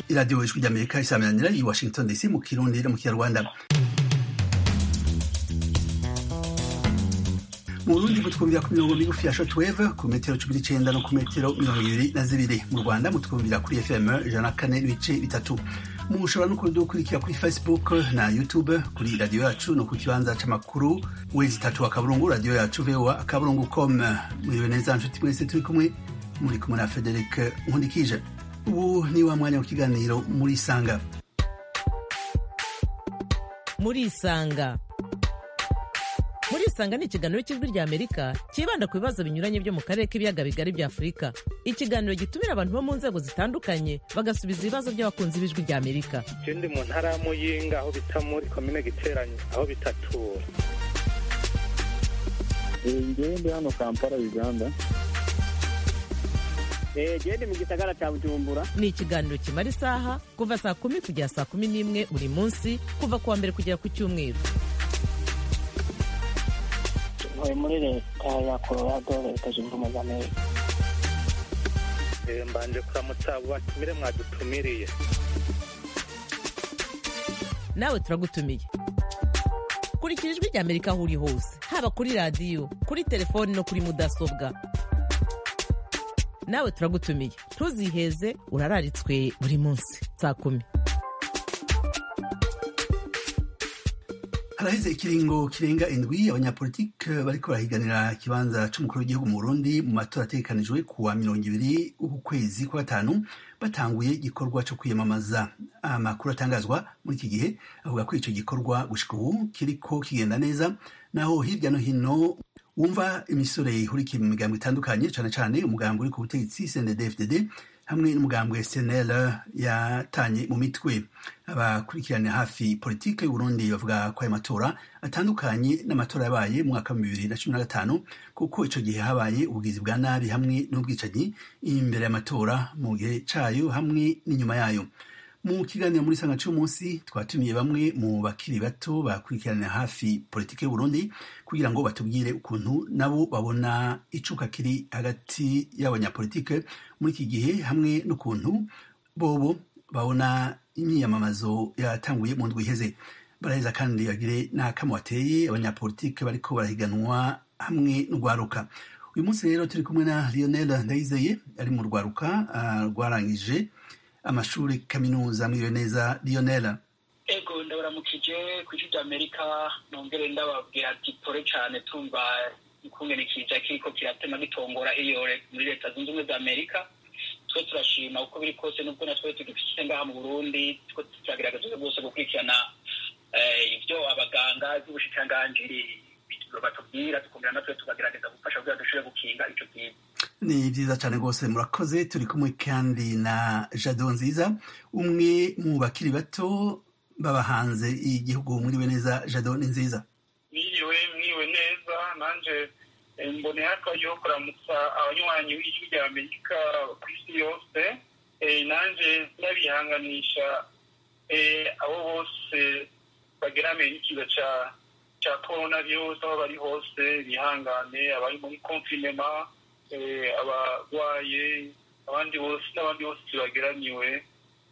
iradiyo ijwi ry'amerika isaminanira i washington dc mu kirundi no mu kinyarwanda mu burundi mutwumvira ku mirongo migufi ya shortwave ku metero cumi n'icenda no ku metero mirongo ibiri na zibiri mu rwanda mutwumvira kuri fm ijana na kane n'ibice bitatu mushobora no kudukurikira kuri facebook na youtube kuri radiyo yacu no ku kibanza c'amakuru wezi itatu akaburungu radiyo yacu voa akaburungu com muriwe neza nshuti mwese turi kumwe muri kumwe na frederic nkundikije ubu ni wa mwanya w'ikiganiro muri sanga muri isanga muri isanga ni ikiganiro cy'ijwi rya amerika cyibanda ku bibazo binyuranye byo mu karere k'ibiyaga bigari bya afurika ikiganiro gitumira abantu bo mu nzego zitandukanye bagasubiza ibibazo by'abakunzi b'ijwi rya amerika je ndi mu ntara ya muyinga aho bita muri komine giteranyi aho bitatura ngewe ndi hano kampala uganda gende mu gisagara cya bujumbura ni ikiganiro kimara isaha kuva saa kumi kugera saa kumi n'imwe buri munsi kuva ku wa mbere kugera ku cyumweru ntuye muri leta ya colorado leta zunze ubumwe za amerika Eh, mbanje kuramutsa abo batumire mwadutumiriye nawe turagutumiye kurikira ijwi rya amerika aho uri hose haba kuri radiyo kuri telefoni no kuri mudasobwa nawe turagutumiye ntuziheze urararitswe buri munsi saa kumi haraheze ikiringo kirenga indwi abanyapolitike bariko barahiganira ikibanza c'umukuru w'igihugu mu burundi mu matora ategekanijwe ku wa mirongo ibiri uku kwezi kwa gatanu batanguye igikorwa co kwiyamamaza amakuru atangazwa muri iki gihe avuga ko ico gikorwa gushika ubu kiriko kigenda neza naho hirya no hino wumva imisore ihurikiye mu migambo itandukanye cane cane umugambi uri ku butegetsi cndd hamwe n'umugambwe SNL yatanye mu mitwe abakurikirana hafi politike y'Uburundi bavuga ko ayo matora atandukanye n'amatora yabaye mu mwaka wa bibiri na cumi na gatanu kuko ico gihe habaye ubugizi bwa nabi hamwe n'ubwicanyi imbere y'amatora mu gihe cayo hamwe n'inyuma yayo mu kiganiro muri sanga c'umunsi twatumiye bamwe mu bakiri bato bakurikiranira hafi politike y'Uburundi kugira ngo batubwire ukuntu nabo babona icuka kiri hagati y'abanyapolitike muri iki gihe hamwe n'ukuntu bobo babona imyiyamamazo yatanguye mu ndwi iheze baraheza kandi bagire n'akamo bateye abanyapolitike bariko barahiganwa hamwe n'urwaruka uyu munsi rero turi kumwe na Lionel Ndayizeye ari mu rwaruka ah, rwarangije amashuri kaminuza mwiriwe neza Lionel ego ndabaramukije ku ijwi rya amerika nongere ndababwira ati pore cyane tumva ikungene kiza kiriko kiratema gitongora iyo muri leta zunze ubumwe za amerika twe turashima uko biri kose nubwo natwe tugifite ngaha mu burundi two turagerageza rwose gukurikirana eh, ibyo abaganga by'ubushikiranganji batubwira tukumvira natwe tukagerageza gufasha kugira dushobore gukinga ico kintu ni vyiza cane rwose murakoze turi kumwe kandi na jado nziza umwe mu bakiri bato baba hanze igihugu mwiriwe neza jado ni nziza mwiriwe mwiriwe neza nanje eh, mboneye akaryo ko kuramutsa abanywanyi b'ijwi rya amerika ku isi yose Eh, nanje ndabihanganisha eh, abo bose bageramiye n'ikiza ca ca corona virus aho bari hose bihangane abari muri confinema eh, abarwaye abandi bose n'abandi bose tubageramiwe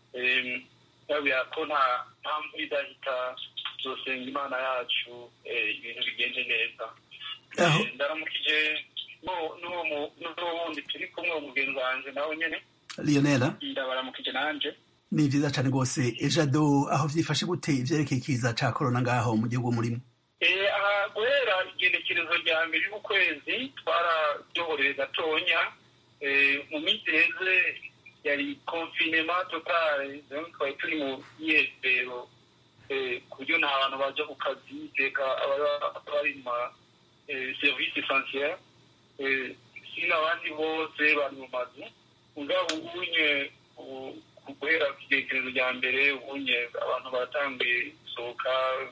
eh, ndabwira ko nta nta mvura idahita tuzosenga imana yacu eh, ibintu bigende neza Aho. Eh, ndaramukije n'uwo- n'uwo mu- n'uwo wundi turi kumwe umugenzi wanje nawe nyene Lionel ndabaramukije nanje ni vyiza cane rwose E, jado aho vyifashe gute ivyerekeye ikiza ca corona ngaho mu gihugu murimo Eh, aha guhera igenekerezo rya mbere y'ukwezi twararyoboreye gatonya Eh, mu minsi iheze yari confinema totale donc twari turi mu myiyesero Eh, ku buryo nta bantu baja ku kazi teka ababa bari mu ma eh, service essentiel Eh, sino abandi bose bari mu mazu mugabo ubunye ubu- guhera ku igenekerezo rya mbere ubunye abantu baratanguye gusohoka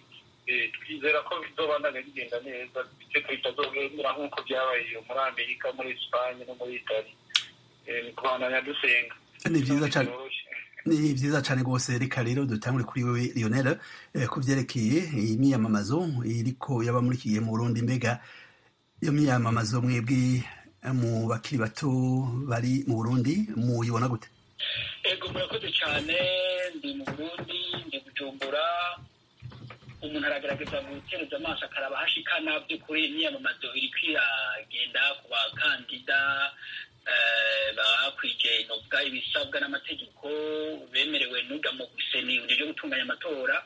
Eh, twizera ko bizobandanya bigenda neza bityo bitazogenda nk'uko byabaye iyo muri amerika muri esipanye no muri itali Eh, ni kubandanya dusenga ni vyiza cane Byoroshye. ni vyiza cane rwose reka rero dutangure kuri wewe Lionel eh, ku vyerekeye imyiyamamazo iriko yaba muri iki gihe mu Burundi mbega iyo myiyamamazo mwebwe eh, mu bakiri bato bari mu Burundi muyibona gute ego ego murakoze cyane ndi mu burundi ndi bujumbura umuntu aragaragaza gutereza amaso akaraba hashikana by'ukuri imyiyamamazo iri kwiragenda ku bakandida bakwije inobwa ibisabwa n'amategeko bemerewe n'uga mu guseni ryo gutunganya amatora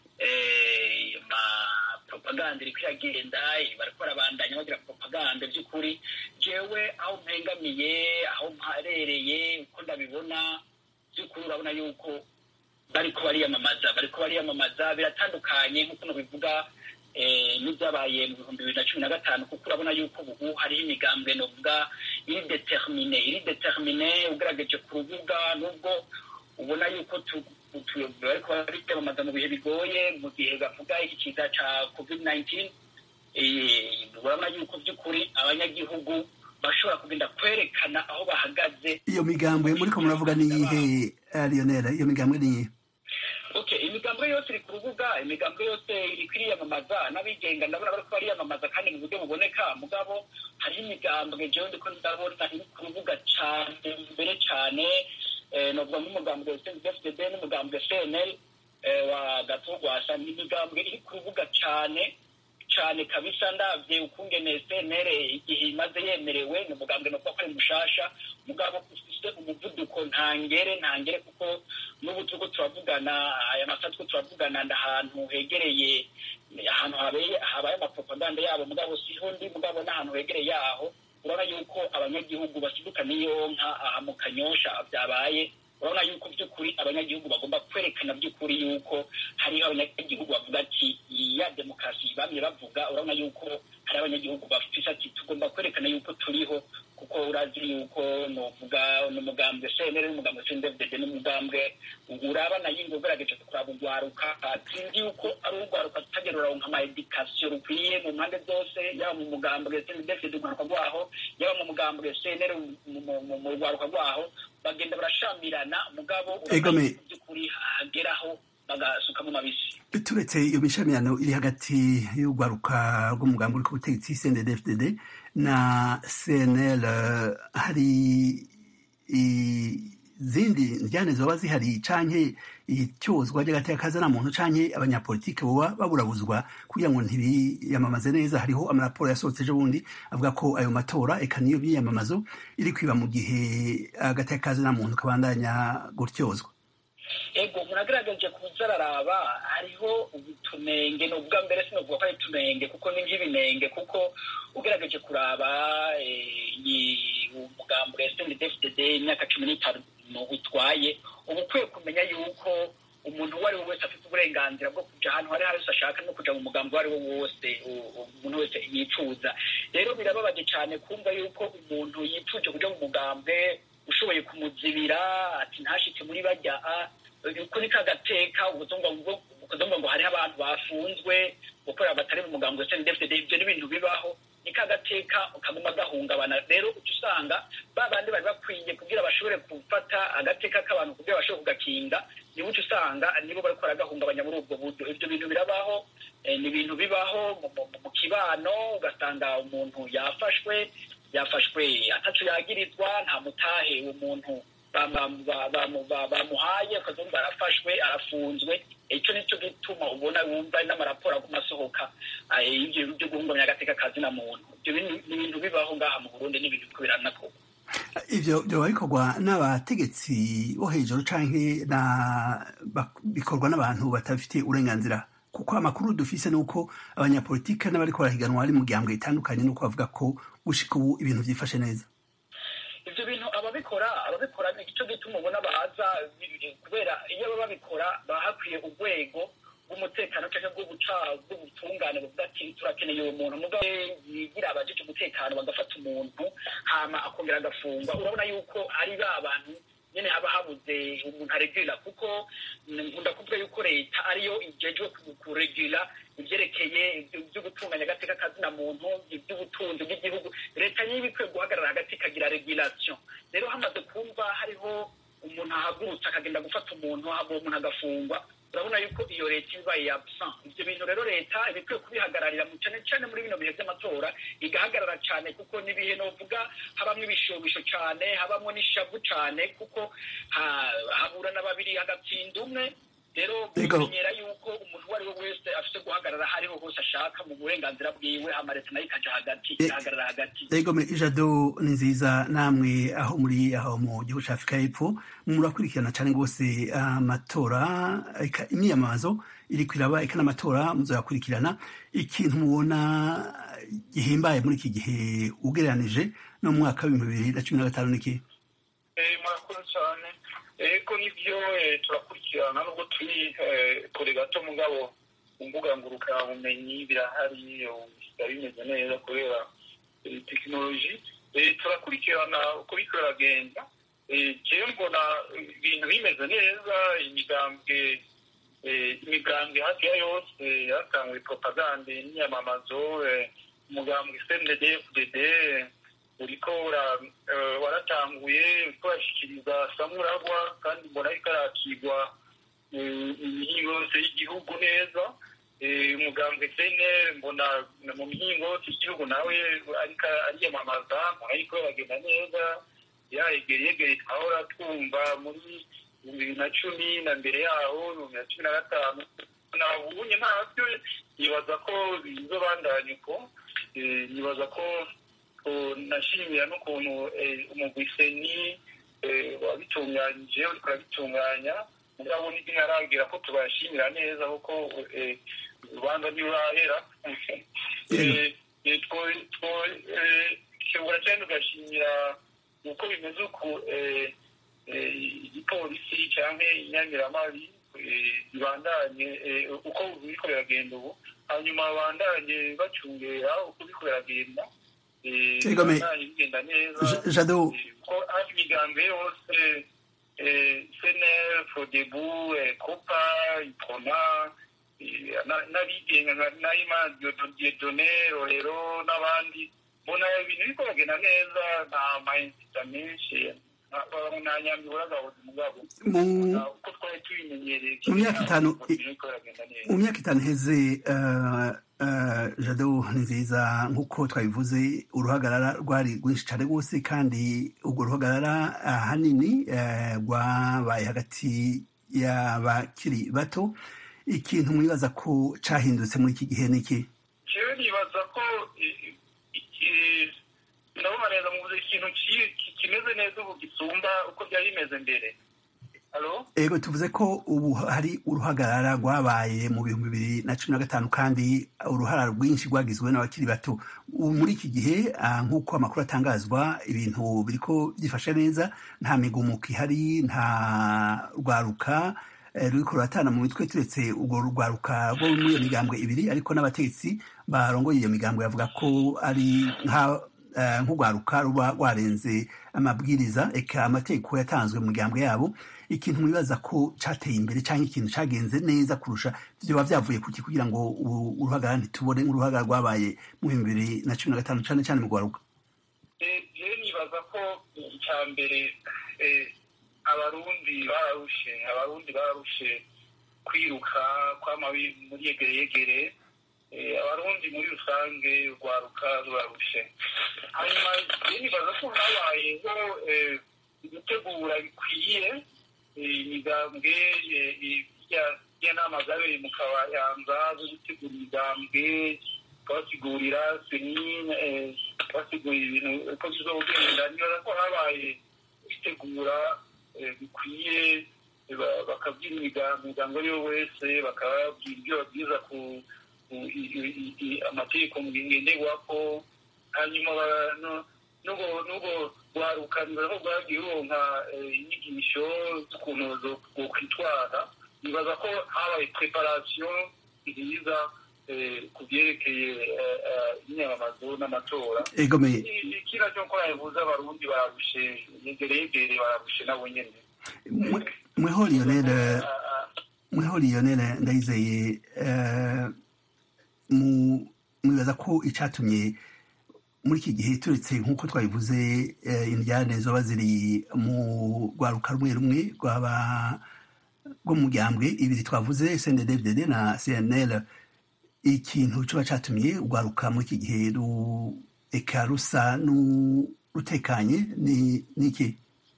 propaganda iri kwiragenda bariko barabandanya bagira propaganda by'ukuri jewe aho mpengamiye aho mparereye uko ndabibona by'ukuri urabona yuko bariko bariyamamaza bariko bariyamamaza biratandukanye nk'uko bivuga n'ibyabaye mu bihumbi bibiri na cumi na gatanu kuko urabona yuko ubu hariho imigambwe novuga iri determine iri determine ugaragaje ku rubuga nubwo ubona yuko bariko bariyamamaza mu bihe bigoye mu gihe bavuga iki kiza ca covid 19 urabona yuko by'ukuri abanyagihugu bashobora kugenda kwerekana aho bahagaze iyo migambwe muriko muravuga ni iyihe lionel iyo migambwe ni iyihe okay imigambwe yose iri ku rubuga imigambwe yose iri kwiriyamamaza n'abigenga ndabona bariko bariyamamaza kandi mu buryo buboneka mugabo hariho imigambwe jewe ndiko ndabona iri ku rubuga cane mbere cane novuga nk'umugambwe fdd n'umugambwe cnl wa gatogwasa ni imigambwe iri ku rubuga cane cane kabisa ndavye ukungene cnl igihe imaze yemerewe ni umugambwe novuga ko ari mushasha mugabo ufise umuvuduko ntangere ntangere kuko n'ubu turiko turavugana aya masaha turiko turavugana ndahantu hegereye ahantu habaye amapropaganda yabo mugabo siho ndi mugabo n'ahantu hegereye yaho urabona yuko abanyagihugu basiduka n'iyonka aha mu kanyosha byabaye urabona yuko by'ukuri abanyagihugu bagomba kwerekana by'ukuri yuko hariho abanyagihugu bavuga ati ya demokarasi bamye bavuga urabona yuko hari abanyagihugu bafise ati tugomba kwerekana yuko turiho kuko urazi yuko novuga n'umugambwe cnr n'umugambwe cndfdd n'umugambwe urabana yingo ugerageje kuraba urwaruka sinzi yuko ari urwaruka tutagera uraronka ama edikasiyo rukwiye mu mpande zose yaba mu mugambwe cndfdd urwaruka rwaho yaba mu mugambwe cnr mu rwaruka rwaho bagenda barashamirana mugabo by'ukuri hageraho bagasuka mu mabisi turetse iyo mishamirano iri hagati y'urwaruka rw'umugambi uri ku butegetsi cndfdd na cnl hari izindi njyane zoba zihari canke icyozwa ry'agateka na muntu canke abanyapolitike boba baburabuzwa kugira ngo ntibiyamamaze neza hariho amaraporo yasohotse ejo bundi avuga ko ayo matora eka niyo byiyamamazo iri kwiba mu gihe agateka na muntu kabandanya gutyozwa ego muragaragaje kuza araraba hariho utunenge ni ubwa mbere sinavuga ko ari utunenge kuko ni nk'ibinenge kuko ugaragaje kuraba umugambo wa snddfdd imyaka cumi n'itanu utwaye uba ukwiye kumenya yuko umuntu uwo ari we wese afite uburenganzira bwo kuja ahantu hari hose ashaka no kuja mu mugambi uwo ari wo wose umuntu wese yifuza rero birababaje cyane kumva yuko umuntu yifuje kuja mu mugambwe ushoboye kumuzibira ati ntashitse muri bajya kuri kagateka ukuzumva ngo hariho abantu bafunzwe gukorera batari mu mugambi wa snddfdd ibyo ni ibintu bibaho ni kagateka kaguma gahungabana rero uca usanga ba bandi bari bakwiye kugira bashobore gufata agateka k'abantu kugira bashobore kugakinga nibo uca usanga nibo bariko baragahungabanya muri ubwo buryo ibyo bintu birabaho ni ibintu bibaho mu kibano ugasanga umuntu yafashwe yafashwe ataco yagirizwa nta mutahe uwo muntu bamuhaye ukazumva arafashwe arafunzwe icyo nicyo gituma ubona wumva n'amaraporo aguma asohoka ibyo byo guhungabanya agateka kazi na muntu ibyo ni ibintu bibaho ngaha mu burundi n'ibintu biriko biranakorwa ivyo vyoba bikorwa n'abategetsi bo hejuru canke bikorwa n'abantu batabifitiye uburenganzira kuko amakuru dufise ni uko abanyapolitike n'abariko barahiganwa ari mu gihambwe itandukanye nuko bavuga ko gushika ubu ibintu vyifashe neza ivyo bintu ababikora ababikora ni ico gituma ubona baza kubera iyo baba babikora baba hakwiye urwego rw'umutekano canke rw'ubutungane buvuga ati turakeneye uwo muntu mugabo yigira abajije umutekano bagafata umuntu hama akongera agafungwa urabona yuko ari ba bantu nyene haba habuze umuntu aregurira kuko nkunda kuvuga yuko leta ariyo ijejwe kuregura ivyerekeye vyo gutunganya agateka kazina muntu ivy'ubutunzi bw'igihugu leta niba ikwiye guhagarara hagati ikagira regulation rero hamaze kumva hariho umuntu ahagurutse akagenda gufata umuntu uwo muntu agafungwa urabona yuko iyo leta iba yabsa ibyo bintu rero leta iba ikwiye kubihagararira cyane cyane muri bino bihe by'amatora igahagarara cyane kuko n'ibihe novuga habamo ibishobisho cyane habamo n'ishavu cyane kuko haburana babiri hagatsinda umwe rero kumenyera yuko umuntu uwo ari we wese afite guhagarara aho ariho hose ashaka mu burenganzira bwiwe amaleta nayo ikaja hagati igahagarara hagati ego ijado ni nziza namwe aho muri aho mu gihugu cya afurika y'epfo murakurikirana cyane rwose amatora imyiyamamazo iri kwiraba eka n'amatora muzayakurikirana ikintu mubona gihimbaye muri iki gihe ugereranije no mu mwaka w'ibihumbi bibiri na cumi na gatanu niki murakoze cyane eko nibyo turakurikirana nubwo turi kure gato mugabo mu mbuga ngurukanabumenyi birahari bisigaye bimeze neza kubera tekinoloji turakurikirana uko biriko biragenda jewe mbona ibintu bimeze neza imigambwe imigambwe hafi ya yose yatanguye propagande n'iyamamazo umugambwe cndd fdd uriko waratanguye uriko urashikiriza samuragwa kandi mbona ariko arakigwa imihingo yose y'igihugu neza umugambwe cnr mbona mu mihingo yose y'igihugu nawe ariko ariyamamaza mbona ariko baragenda neza yayegere yegere twahora twumva muri ibihumbi bibiri na cumi na mbere yaho ibihumbi na cumi na gatanu nabunye ntabyo nibaza ko bizobandanya uko nibaza ko nashimira n'ukuntu umugwiseni wabitunganyije uriko urabitunganya mugabo ntiharagira ko tubashimira neza kuko urubanza ntirurahera twebura cyane tugashimira uko bimeze uku igipolisi cyangwa inyamiramabi bibandanye uko biriko biragenda ubu hanyuma babandanye bacungera uko biriko biragenda bigenda neza jado ko hafi imigambi yose cnr fodebu copa ipona n'abigenga nka naima diodone rorero n'abandi mbona ibintu biriko biragenda neza nta mayinzita menshi nta nyambi buragabuza umugabo uko twari tubimenyereye mu myaka itanu mu myaka itanu iheze jado ni nziza nk'uko twabivuze uruhagarara rwari rwinshi cyane rwose kandi urwo ruhagarara ahanini rwabaye hagati y'abakiri bato ikintu mwibaza ko cyahindutse muri iki gihe ni iki jewe nibaza ko ndabona neza muvuze ikintu kimeze neza ubu gisumba uko byari bimeze mbere ego tuvuze ko ubu hari uruhagarara rwabaye mu bihumbi bibiri na cumi na gatanu kandi uruhara rwinshi rwagizwe n'abakiri bato ubu muri iki gihe nk'uko amakuru atangazwa ibintu biriko byifashe neza nta migumuko ihari nta rwaruka ruriko ruratana mu mitwe turetse urwo rwaruka rwo muri iyo migambwe ibiri ariko n'abategetsi barongoye iyo migambwe bavuga ko ari nk'urwaruka ruba rwarenze amabwiriza eka amategeko yatanzwe mu migambwe yabo ikintu mwibaza ko cateye imbere cyangwa ikintu cagenze neza kurusha vyoba vyavuye kuki kugira ngo uruhagarara ntitubone nk'uruhagarara rwabaye mu bihumbi bibiri na cumi na gatanu cane cane mu rwaruka jewe nibaza ko icya mbere abarundi bararushe abarundi bararushe kwiruka kwama muri yegere yegere abarundi muri rusange rwaruka rurarushe hanyuma jewe nibaza ko habayeho gutegura bikwiye imigambwe y'inama zabereye mu kabayanza zo gutegura imigambwe basigurira seni basigurira ibintu uko bizogenda nibaza ko habaye gutegura bikwiye bakabwira imigambo ariyo wese bakababwira ibyo babwiza ku amategeko ngenderwako hanyuma n'ubwo rwarukanira ko rwagiye ruronka inyigisho z'ukuntu zokwitwara nibaza ko habaye preparation nziza ku byerekeye imyamamazo n'amatora ikina cyo ko yavuze abarundi bararushe yegere yegere bararushe nabo nyene mweho lionel mweho lionel ndayizeye mwibaza ko icatumye muri iki gihe turetse nk'uko twabivuze indyane zoba ziri mu rwaruka rumwe rumwe rwaba rw'umuryango ibiri twavuze cnddd na cnl ikintu kiba cyatumye urwaruka muri iki gihe eka rusa n'urutekanye ni iki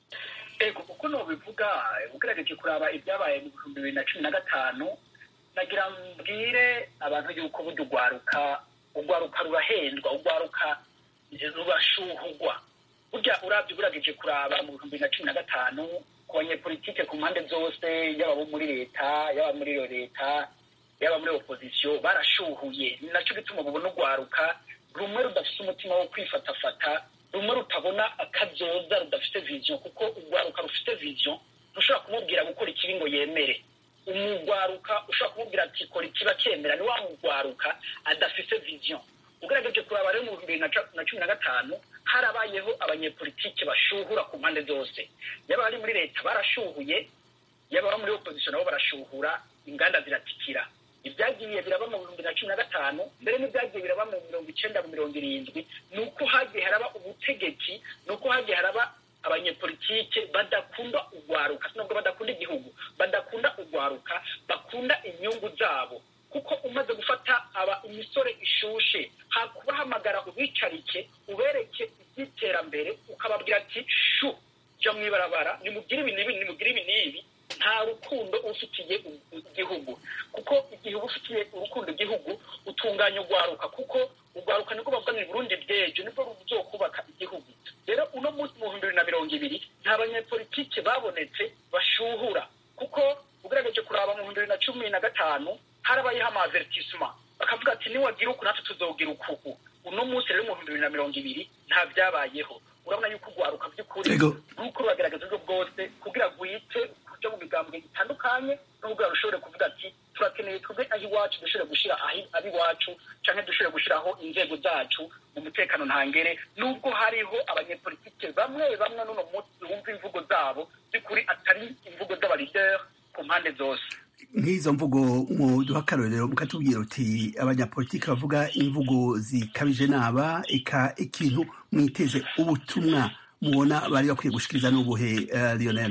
ego kuko nubivuga ugerageje kuraba ibyabaye mu bihumbi bibiri na cumi na gatanu nagira mbwire abantu yuko burya urwaruka urwaruka rurahendwa urwaruka rurashuhugwa burya urabye ugerageje kuraba mu bihumbi bibiri na cumi na gatanu ku banyepolitike ku mpande zose yaba abo muri leta yaba muri iyo leta yaba muri opozisiyo barashuhuye ni nacyo gituma ubona urwaruka rumwe rudafite umutima wo kwifatafata rumwe rutabona akazoza rudafite viziyo kuko urwaruka rufite viziyo ntushobora kumubwira gukora ikibi ngo yemere umugwaruka ushobora kumubwira ati kora ikiba cyemera ni wa mugwaruka adafite viziyo ugerageje kuraba rero mu bihumbi bibiri na cumi na gatanu harabayeho abanyepolitike bashuhura ku mpande zose yaba abari muri leta barashuhuye yaba abo muri opozisiyo nabo barashuhura inganda ziratikira ibyagiye biraba mu bihumbi na cumi na gatanu mbere n'ibyagiye biraba mu mirongo icyenda mu mirongo irindwi ni uko hagiye haraba ubutegetsi ni uko hagiye haraba abanyepolitike badakunda urwaruka nubwo badakunda igihugu badakunda urwaruka bakunda inyungu zabo kuko umaze gufata aba imisore ishushe kubahamagara ubicarike ubereke iby'iterambere ukababwira ati shu jya mu ibarabara nimugire ibi n'ibi nimugire ibi n'ibi nta rukundo ufitiye igihugu kuko igihe uba ufitiye urukundo igihugu utunganya urwaruka kuko urwaruka nibwo bavuga ngo Burundi bw'ejo nibwo ruzokubaka igihugu rero uno munsi mu bihumbi bibiri na mirongo ibiri nta banyepolitike babonetse bashuhura kuko ugerageje kuraba mu bihumbi bibiri na cumi na gatanu harabayeho amavertisema bakavuga ati niwagira uku natwe tuzogira ukuku uno munsi rero mu bihumbi bibiri na mirongo ibiri nta byabayeho urabona yuko urwaruka by'ukuri nuko ruragaragaza uburyo bwose kugira ngo wite kuja mu migambwe itandukanye n'ubwo rushobore kuvuga ati turakeneye twebwe aho iwacu dushobore gushyira aho iwacu cyangwa dushobore gushyiraho inzego zacu mu mutekano ntangere nubwo hariho abanyepolitike bamwe bamwe n'uno munsi bumva imvugo zabo by'ukuri atari imvugo z'abalideri ku mpande zose nk'izo mvugo muduha akarorero mukatubwira uti abanyapolitiki bavuga imvugo zikabije naba eka ikintu mwiteze ubutumwa mubona bari bakwiye gushikiriza n'ubuhe lionel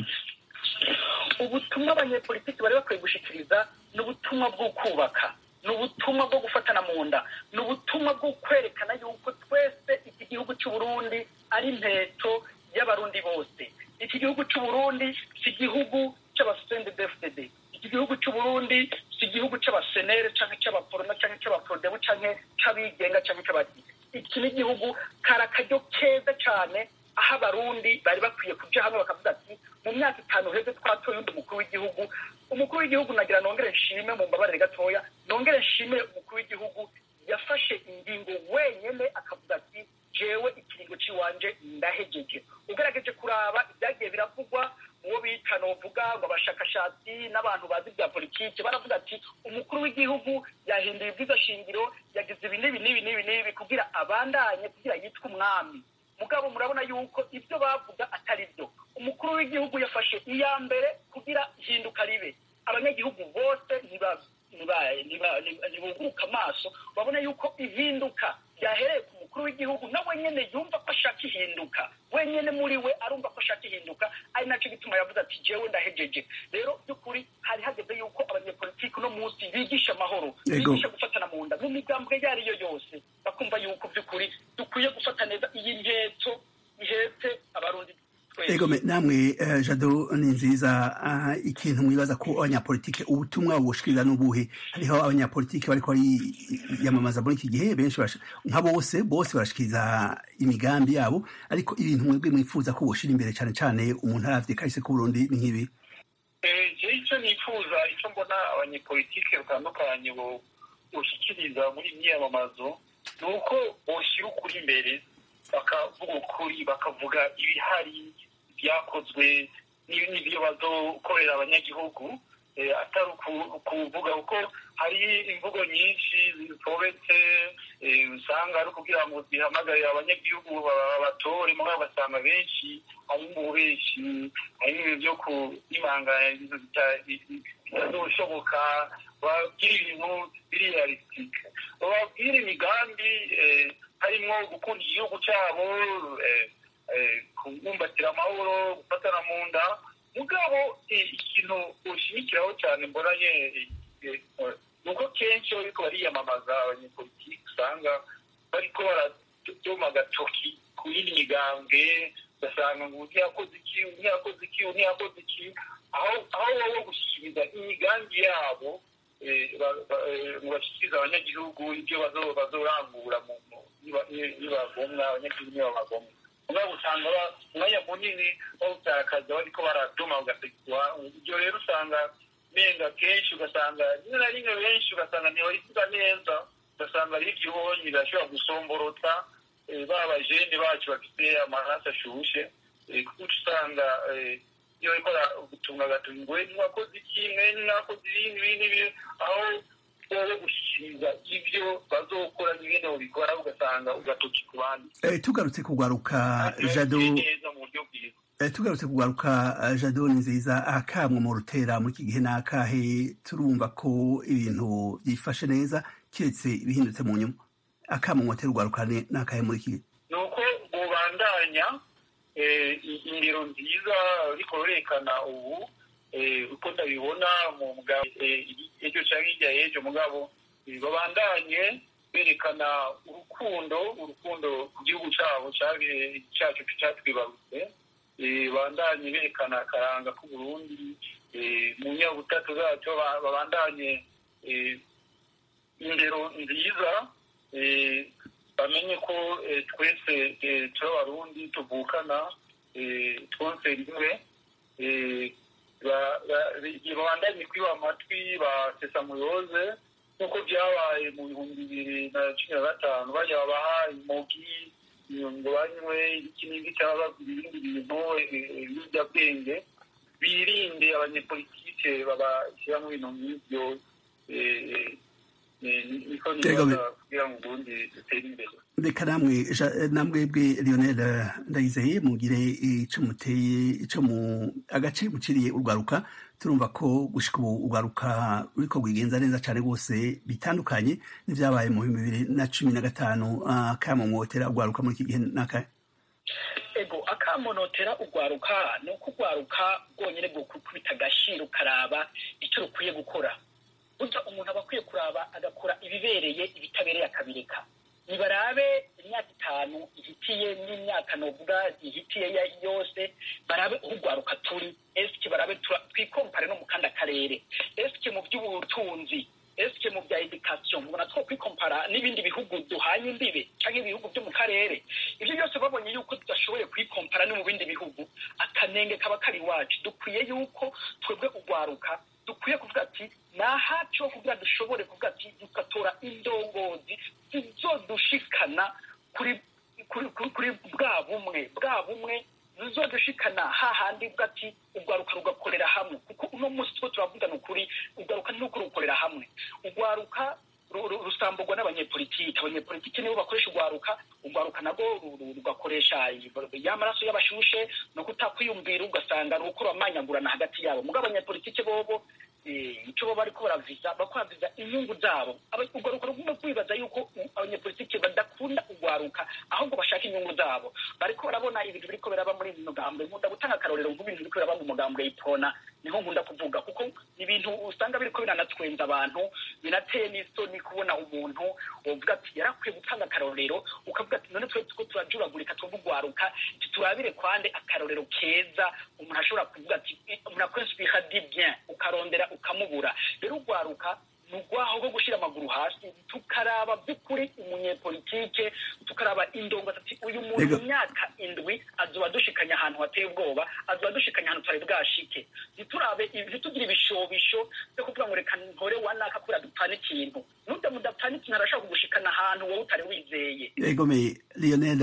ubutumwa abanyepolitiki bari bakwiye gushikiriza ni ubutumwa bwo kubaka ni ubutumwa bwo gufatana mu nda ni ubutumwa bwo kwerekana yuko twese iki gihugu cy'uburundi ari impeto y'abarundi bose iki gihugu cy'uburundi si igihugu cy'abasende dfdd iki gihugu cy'uburundi si igihugu cy'abasenere cyangwa cy'abaporona cyangwa cy'abaprodebu cyangwa cy'abigenga cyangwa cy'abadi iki ni igihugu kari akaryo keza cyane aho abarundi bari bakwiye kuja hamwe bakavuga ati mu myaka itanu heze twatoye undi mukuru w'igihugu umukuru w'igihugu nagira nongere nshime mu mbabarire gatoya nongere nshime umukuru w'igihugu yafashe ingingo wenyene akavuga ati jewe ikiringo ciwanje ndahejeje ugerageje kuraba ibyagiye biravugwa uwo bita novuga ngo abashakashatsi n'abantu bazi bya politiki baravuga ati umukuru w'igihugu yahinduye ibwiza shingiro yagize ibi n'ibi n'ibi n'ibi n'ibi kugira abandanye kugira yitwe umwami mugabo murabona yuko ibyo bavuga atari byo umukuru w'igihugu yafashe iya mbere kugira ihinduka ribe abanyagihugu bose ntibuguruka amaso babona yuko ihinduka ryahereye ku mukuru w'igihugu nawe nyine yumva ko ashaka ihinduka wenyine muri we arumva ko ashaka ihinduka ari nacyo gituma yavuze ati jewe ndahejeje rero by'ukuri hari hageze yuko abanyepolitiki uno munsi bigisha amahoro bigisha gufatana mu nda mu migambwe iyo ari yo yose bakumva yuko by'ukuri dukwiye gufata neza iyi nketo ihetse abarundi ego namwe jado ni nziza ikintu mwibaza ko abanyapolitike ubutumwa bushikiriza n'ubuhe hariho abanyapolitike bariko bariyamamaza muri iki gihe benshi nka bose bose barashikiriza imigambi yabo ariko ibintu mwebwe mwifuza ko boshira imbere cyane cyane umuntu aravye kahise k'uburundi ni nk'ibi je icyo nifuza icyo mbona abanyepolitike batandukanye boshikiriza muri imyiyamamazo ni uko boshyira ukuri imbere bakavuga ukuri bakavuga ibihari byakozwe n'ibyo bazokorera abanyagihugu atari ukuvuga kuko hari imvugo nyinshi zitobetse usanga ari ukugira ngo zihamagarire abanyagihugu babatore muri basanga benshi hari mu benshi hari n'ibintu byo kunimanganya ibintu bitazoshoboka babwira ibintu biri realisitike bababwira imigambi harimo gukunda igihugu cyabo kubumbatira amahoro gufatana mu nda mugabo ikintu ushimikiraho cyane mbonanye ni uko kenshi bariko bariyamamaza abanyepolitiki usanga bariko baradoma agatoki ku yindi migambwe ugasanga ngo ntiyakoze iki ntiyakoze iki ntiyakoze iki aho aho wowe gushyikiriza imigambi yabo ngo bashyikirize abanyagihugu ibyo bazorangura nibagomwa abanyagihugu nibabagomwa mugabo usanga umwanya munini bawutakaza bariko baraduma ugasekwa ibyo rero usanga menga kenshi ugasanga rimwe na rimwe benshi ugasanga ntibabisiga neza ugasanga ari igihonyi birashobora gusomborota ba bajene bacu bafite amaraso ashushe kuko usanga iyo bariko gutunga agatunga ngo mwakoze iki mwe mwakoze ibindi ibindi aho wowe gushyikiriza ibyo bazokora nyine ubikora ugasanga ugatoki ku bandi tugarutse kugwaruka jado neza mu buryo bwiza tugarutse kugaruka jado ni nziza akamwe mu rutera muri iki gihe ni akahe turumva ko ibintu byifashe neza keretse bihindutse mu nyuma akamwe mu rutera urwaruka ni akahe muri iki gihe ni uko bubandanya indero nziza ariko rurekana ubu uko ndabibona mu mugabo ejo cyangwa hirya y'ejo mugabo babandanye berekana urukundo urukundo ku gihugu cyabo cyacu cyatwibarutse bandanye berekana akaranga k'uburundi mu nyabutatu zacyo babandanye indero nziza bamenye ko twese turi abarundi tuvukana twose rimwe babandanye kwiba amatwi ba sesamuyoze nk'uko byabaye mu bihumbi bibiri na cumi na gatanu bajya babaha imogi ngo banywe iki n'iki cyangwa babwira ibindi bintu ibiyobyabwenge birinde abanyepolitike babashyira mu bintu nk'ibyo niko nibaza kugira ngo ubundi dutere imbere reka namwe namwebwe lionel ndayizeye mugire ico muteye ico mu agace muciriye urwaruka turumva ko gushika ubu urwaruka ruriko rwigenza neza cane rwose bitandukanye n'ivyabaye mu bihumbi bibiri na cumi na gatanu akamo mwotera urwaruka muri iki gihe n'akahe ego akamonotera urwaruka ni uko urwaruka rwonyine bwokubita agashira ukaraba icyo rukwiye gukora burya umuntu aba akwiye kuraba agakora ibibereye ibitabereye akabireka nibarabe imyaka itanu ihitiye n'imyaka novuga ihitiye yose barabe urwaruka turi esike barabe twikompare no mu kandi akarere esike mu by'ubutunzi esike mu bya edikasiyo mubona two kwikompara n'ibindi bihugu duhanye imbibe cyangwa ibihugu byo mu karere ibyo byose babonye yuko tudashoboye kwikompara no mu bindi bihugu akanenge kaba kari iwacu dukwiye yuko twebwe urwaruka dukwiye kuvuga ati ni ahacu ho kugira dushobore kuvuga ati dugatora indongozi zizodushikana kuri kuri bwa bumwe bwa bumwe zizodushikana hahandi bwa ati urwaruka rugakorera hamwe kuko uno munsi two turavugana ukuri urwaruka ni uko rukorera hamwe urwaruka rusamburwa n'abanyepolitiki abanyepolitiki nibo bakoresha urwaruka urwaruka nabwo rugakoresha ya maraso y'abashushe no kutakwiyumvira ugasanga ni uko bamanyagurana hagati yabo mugabo abanyepolitiki bobo icyo baba bariko baraviza bakwaviza inyungu zabo urwaruka rugomba kwibaza yuko abanyepolitiki badakunda urwaruka ahubwo bashaka inyungu zabo bariko barabona ibintu biriko biraba muri ino mugambwe nkunda gutanga akarorero nk'ibintu biriko biraba mu mugambwe y'ipona niho nkunda kuvuga kuko ni ibintu usanga biriko biranatwenza abantu binateye n'isoni kubona umuntu wovuga ati yarakwiye gutanga akarorero ukavuga ati none twe tuko turajuragurika tuvuga urwaruka turabire kwande akarorero keza umuntu ashobora kuvuga ati umuntu akoresha ibihadi bien ukarondera ukamubura rero urwaruka ni urwaho rwo gushyira amaguru hasi tukaraba by'ukuri umunyepolitike tukaraba indongo ati uyu muntu mu myaka indwi azoba dushikanye ahantu hateye ubwoba azoba dushikanye ahantu tutari bwashike ntiturabe ntitugire ibishobisho byo kuvuga ngo reka ntore wanaka kubera dupfana ikintu nubwo mudapfana ikintu arashobora kugushikana ahantu wowe utari wizeye egome lionel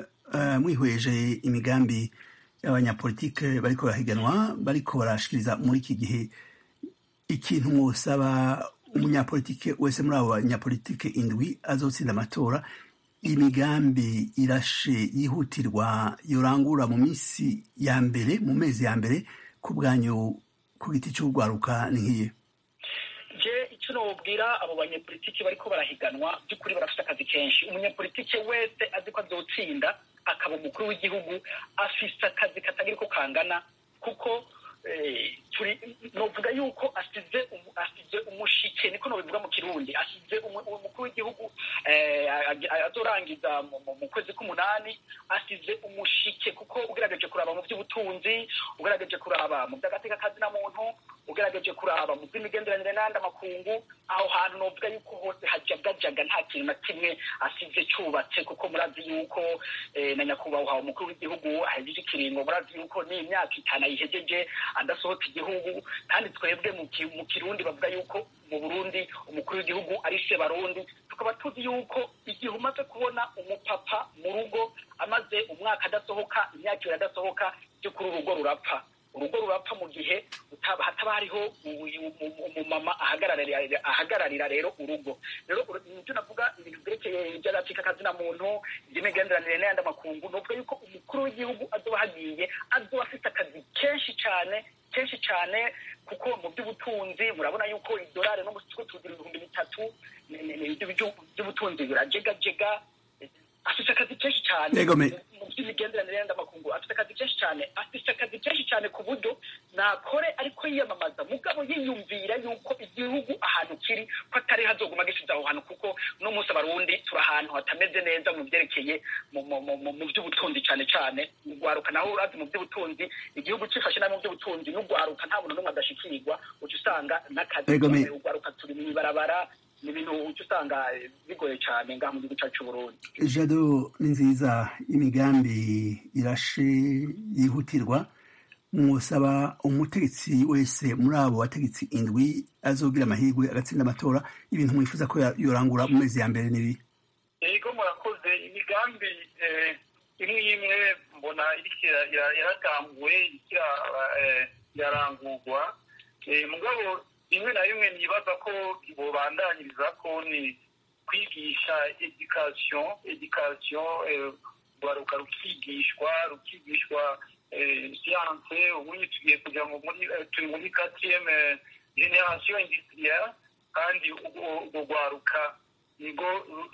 mwihweje imigambi y'abanyapolitike bariko barahiganwa bariko barashikiriza muri iki gihe ikintu mwosaba umunyapolitike wese muri abo banyapolitike indwi azotsinda amatora imigambi irashe yihutirwa yorangura mu minsi ya mbere mu mezi ya mbere ku bwanyu ku giti cy'urwaruka ni nk'iye je icyo icyo nobwira abo banyepolitiki bariko barahiganwa by'ukuri barafite akazi kenshi umunyepolitike wese azi ko azotsinda akaba umukuru w'igihugu afise akazi katagira uko kangana kuko eh, turi novuga yuko asize umu- asize umushike niko nobivuga mu kirundi asize umu- umukuru w'igihugu eh, ag- azorangiza mu- mu- mu kwezi k'umunani asize umushike kuko ugerageje kuraba mu by'ubutunzi ugerageje kuraba mu by'agateka kazina muntu ugerageje kuraba mu by'imigenderanire n'andi amakungu aho hantu novuga yuko hose hajagajaga nta kintu na kimwe asize cyubatse kuko murazi yuko eh, na nyakubahwa umukuru w'igihugu ahejeje ikiringo murazi yuko ni imyaka itanu ayihejeje adasohoka igihugu kandi twebwe mu ki- mu kirundi bavuga yuko mu burundi umukuru w'igihugu ari se barundi tukaba tuzi yuko igihe umaze kubona umupapa mu rugo amaze umwaka adasohoka imyaka ibiri adasohoka by'ukuri urugo rurapfa urugo rurapfa mu gihe utaba- hataba hariho u- u- u- umumama ahagararira ahagararira rero urugo rero uru- nibyo navuga ibintu byerekeye iby'agatsika kazina muntu iby'imigenderanire n'ayandi makungu nuvuga yuko umukuru w'igihugu azoba hagiye azoba afite akazi kenshi cyane kenshi cyane kuko mu by'ubutunzi murabona yuko idolari no mu kigo tugira ibihumbi bitatu ni- ni- ni- iby'ubu- by'ubutunzi birajegajega afite akazi kenshi cyane Yego, me- mu by'imigenderanire y'andi makungu afite akazi kenshi cyane afite akazi kenshi cyane ku buryo nakore ariko yiyamamaza mugabo yiyumvira yuko igihugu ahantu kiri ko atari hazoguma gisize aho hantu kuko uno munsi abarundi turi ahantu hatameze neza mu byerekeye mu- mu- mu- mu- mu by'ubutunzi cyane cyane ugwaruka naho urazi mu by'ubutunzi igihugu cifashe nabi mu by'ubutunzi n'ugwaruka nta muntu n'umwe adashikirwa uca usanga n'akazi Yego, me- ugwaruka turi mu ibarabara ni ibintu uca usanga eh, bigoye cyane ngaha mu gihugu cyacu c'uburundi jado ni nziza imigambi irashe yihutirwa mwosaba umutegetsi wese muri abo bategetsi indwi azogira amahirwe agatsinda amatora ibintu mwifuza ko ya- yorangura mu mezi ya mbere n'ibi yego murakoze imigambi eh, imwe imwe mbona iriko ira- ira- yaratanguwe iriko ira- eh, irarangurwa Eh, mugabo rimwe na rimwe nibaza ko bobandanyiriza ko ni kwigisha education education eh, rwaruka rukigishwa rukigishwa eh, siyanse ubundi tugiye kuja mu- muri eh, turi muri quatrième generation industrielle kandi urwo urwo rwaruka nibwo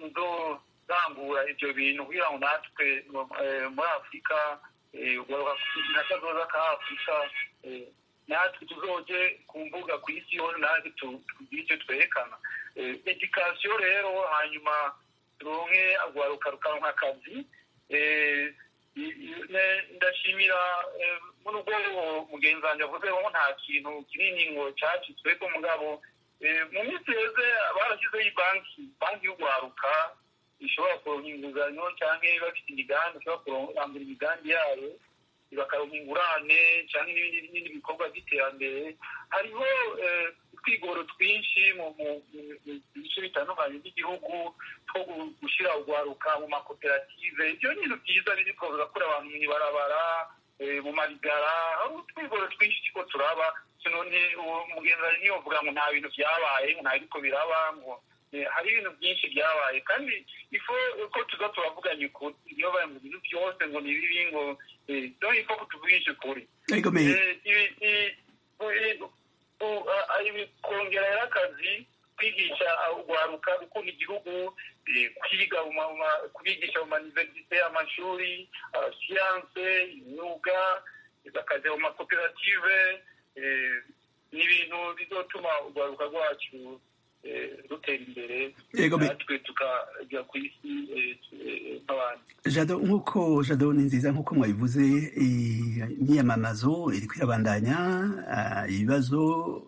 ruzorangura ibyo bintu kugira ngo natwe eh, muri afurika eh, urwaruka nakazoza ka afurika eh, natwe tuzoje ku mbuga ku isi yose natwe tu- tugire icyo twerekana Eh, education rero hanyuma turonke urwaruka rukaronka akazi Eh, i- i- ne- ndashimira eh, muri ubwo mugenzi wanjye avuze ngo nta kintu kinini ngo cacitsweko mugabo eh, mu minsi yeze barashyizeho ibanki banki y'urwaruka ishobora kuronka inguzanyo cyangwa bafite imigambi ishobora kurangura imigambi yayo bakaronka ingurane cyangwa n'ibindi n'ibindi bikorwa by'iterambere hariho eh, utwigoro twinshi mu mu- mu- mu bice bitandukanye by'igihugu two gu- gushyira urwaruka mu makoperative ibyo ni ibintu byiza biri kurakura abantu mu ibarabara eh, mu marigara hari utwigoro twinshi turiko turaba none uwo mugenzi wawe niyo uvuga ngo nta bintu byabaye ngo nta biriko biraba ngo eh, hari ibintu byinshi byabaye kandi ifo ko tuza turavuganye ukuri niyo baye mu bintu byose ngo ni bibi ngo eh, donc ifo ko tuvugisha ukuri Ego me Eh, ibi- i- u- u- a- a- ibi- kongera akazi kwigisha urwaruka gukunda igihugu eh, kwiga mu ma- ma- kubigisha mu maniverisite amashuri ah, siyanse imyuga bakajya mu makoperative eh, ni ibintu bizotuma urwaruka rwacu eh, rutera imbere Yego, me- natwe tukajya ku isi eh, eh, nk'abandi jado nk'uko jado ni nziza nk'uko mwabivuze eh, imyiyamamazo iri kwirabandanya ah, ibibazo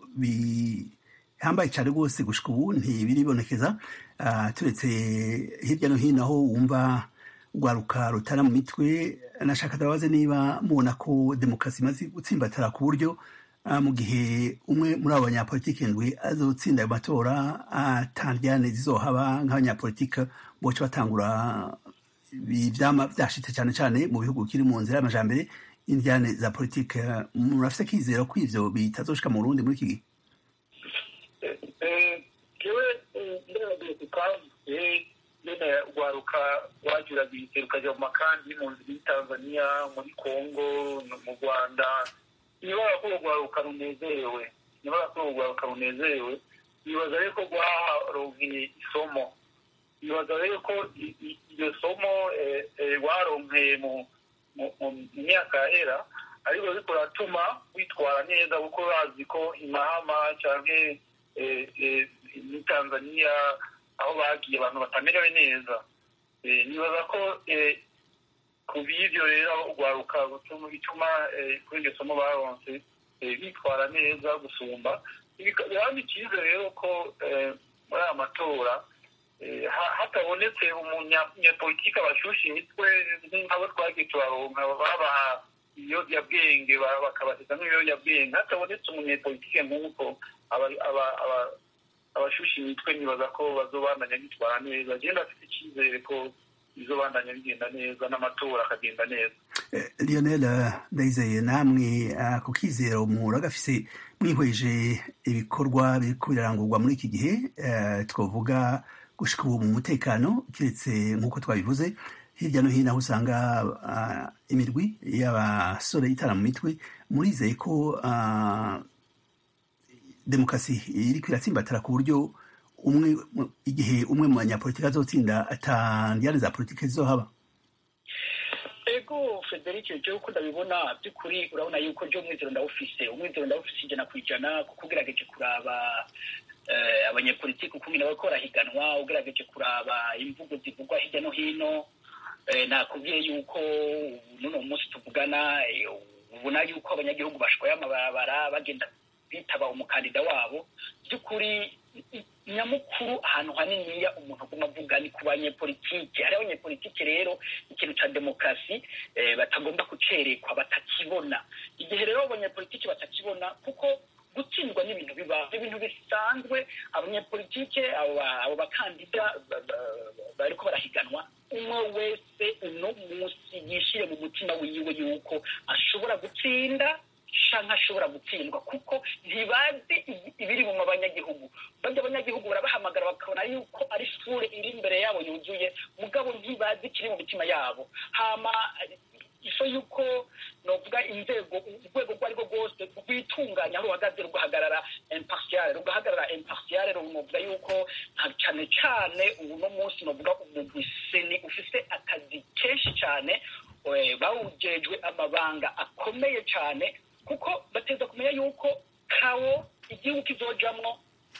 bihambaye cyane rwose gushika ubu ntibiribonekeza Ah, turetse hirya no hino aho wumva urwaruka rutana mu mitwe nashaka ndabaze niba mubona ko demokarasi imaze gutsimbatara ku buryo ah, mu gihe umwe muri abo banyapolitiki ndwi azotsinda ayo matora atandyane zizohaba nk'abanyapolitiki boca batangura ibi vyama vyashitse cyane cyane mu bihugu kiri mu nzira y'amajambere indyane za politike murafise kizero ko ivyo bitazoshika mu Burundi muri iki gihe jewe nderagiye ku kazi nyene urwaruka rwajuragirije rukajya mu makambi mu nzira y'i tanzania muri congo no mu rwanda nibara ko urwaruka runezerewe nibara ko urwaruka runezerewe nibaza rero ko rwaronkeye isomo nibaza rero ko iryo somo rwaronkeye mu myaka yahera ariko ariko ratuma witwara neza kuko bazi ko imahama cyangwa muri tanzania aho bagiye abantu batamerewe neza nibaza ko ku b'ibyo rero urwaruka bituma kuri iryo somo baronse bitwara neza gusumba biraba icyizere rero ko muri aya matora hatabonetse umunyapolitiki abashusha imitwe nk'abo twagiye turaronka babaha ibiyobyabwenge bakabasiga nk'ibiyobyabwenge hatabonetse umunyapolitike nk'uko abashusha imitwe nibaza ko bazobandanya bitwara neza agenda afite icyizere ko bizobandanya bigenda neza n'amatora akagenda neza lionel ndayizeye namwe ku kizero muragafise mwihweje ibikorwa biriko birarangurwa muri iki gihe twavuga gushika ubu mu mutekano keretse nk'uko twabivuze hirya no hino aho usanga imirwi y'abasore itara mu mitwe murizeye ko demokarasi iriko iratsimbatara ku buryo umwe igihe umwe mu banyapolitiki azotsinda atandiyane za politiki zizohaba ego frederic jewe uko ndabibona by'ukuri urabona yuko ryo umwizero ndawufise umwizero ndawufise ijana ku ijana kuko ugerageje kuraba abanyepolitiki ukuntu bariko barahiganwa ugerageje kuraba imvugo zivugwa hirya no hino nakubwiye yuko n'uno munsi tuvugana ubona yuko abanyagihugu bashwaye amabarabara bagenda bitaba umukandida wabo by'ukuri nyamukuru ahantu haniniya umuntu aguma avuga ni ku banyepolitike hari abanyepolitike rero ikintu cya demokarasi batagomba kucerekwa batakibona igihe rero abanyepolitike batakibona kuko gutsindwa n'ibintu biba ibintu bisanzwe abanyepolitike abo bakandida bariko barahiganwa umwe wese uno munsi yishire mu mutima wiwe yuko ashobora gutsinda canke ashobora gutsindwa kuko ntibazi ibiri mu banyagihugu barya abanyagihugu barabahamagara bakabona yuko ari sure iri imbere yabo yuzuye mugabo ntibazi ikiri mu mitima yabo hama iso yuko novuga inzego urwego rwo arirwo rwose rwitunganya aho ruhagaze rugahagarara impartiale rugahagarara impartiale novuga yuko cyane cyane uno munsi novuga umugwi seni ufise akazi kenshi cyane bawujejwe amabanga akomeye cyane kuko bateza kumenya yuko kawo igihugu kizojamwo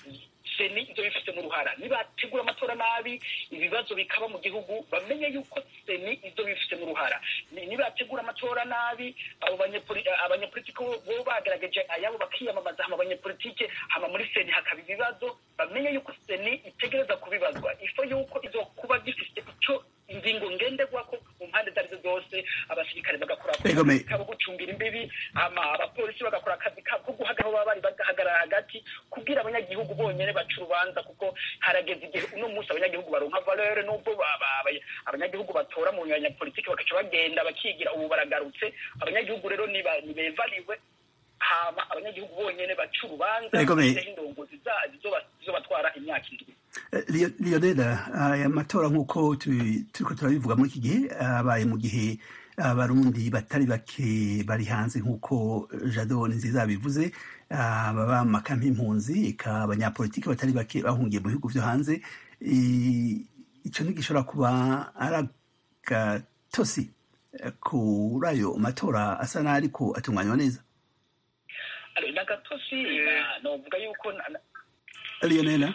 seni ibyo bifite mu ruhara nibategura amatora nabi ibibazo bikaba mu gihugu bamenye yuko seni ibyo bifite mu ruhara nibategura amatora nabi abo abanyepolitiki bo bagaragaje ayabo bakiyamamaza hama abanyepolitike hama muri seni hakaba ibibazo bamenye yuko seni itegereza kubibazwa ifo yuko izo kuba gifite icyo ingingo ngenderwako mu mpande zarizo zose abasirikare bagakora akazi kabo gucungira imbibi hama abapolisi bagakora akazi kabo ko guhagarara aho baba bari bagahagarara hagati kubwira abanyagihugu bonyene baca urubanza kuko harageze igihe uno munsi abanyagihugu baronka valere n'ubwo abanyagihugu batora mu banyapolitiki bagaca bagenda bakigira ubu baragarutse abanyagihugu rero nibevaliwe hama abanyagihugu bonyene baca urubanza indongozi zizobatwara imyaka indwi lionela aya matora nk'uko turiko turabivuga muri iki gihe abaye mu gihe abarundi batari bake bari hanze nk'uko jado nziza bivuze baba mu makampi y'impunzi eka abanyapolitiki batari bake bahungiye mu bihugu vyo hanze ico ntigishobora kuba ari agatosi kuri ayo matora asa n'ariko atunganywa neza n'agatosi novuga yuko lionela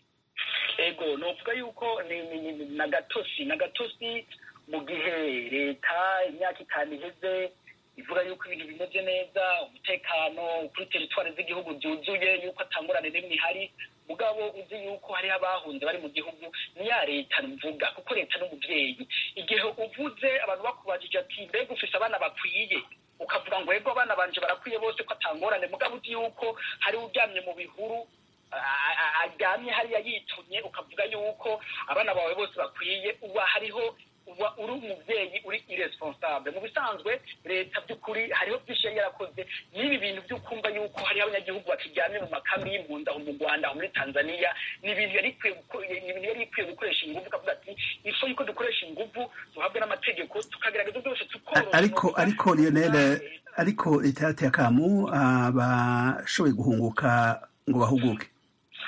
ego novuga yuko ni nagatosi nagatosi mu gihe leta imyaka itanu iheze ivuga yuko ibintu bimeze neza umutekano kuri teritwari z'igihugu byuzuye yuko atangurane n'imwe ihari mugabo uzi yuko hariho abahunze bari mu gihugu ni ya leta mvuga kuko leta n'umubyeyi igihe uvuze abantu bakubajije ati mbega ufise abana bakwiye ukavuga ngo ego abana banje barakwiye bose ko atangorane mugabo uzi yuko hari uryamye mu bihuru aryamye hariya yitumye ukavuga yuko abana bawe bose bakwiye uba hariho uba uri umubyeyi uri irresponsable mu bisanzwe leta by'ukuri hariho byinshi yari yarakoze n'ibi bintu byo kumva yuko hariho abanyagihugu bakiryamye mu makambi y'impunzi aho mu rwanda aho muri tanzania ni ibintu yari ikwiye gukoresha ingufu ukavuga ati ifu yuko dukoresha ingufu duhabwe n'amategeko tukagerageza byose tukoroha ariko ariko lionel ariko leta yateye akamu abashoboye guhunguka ngo bahuguke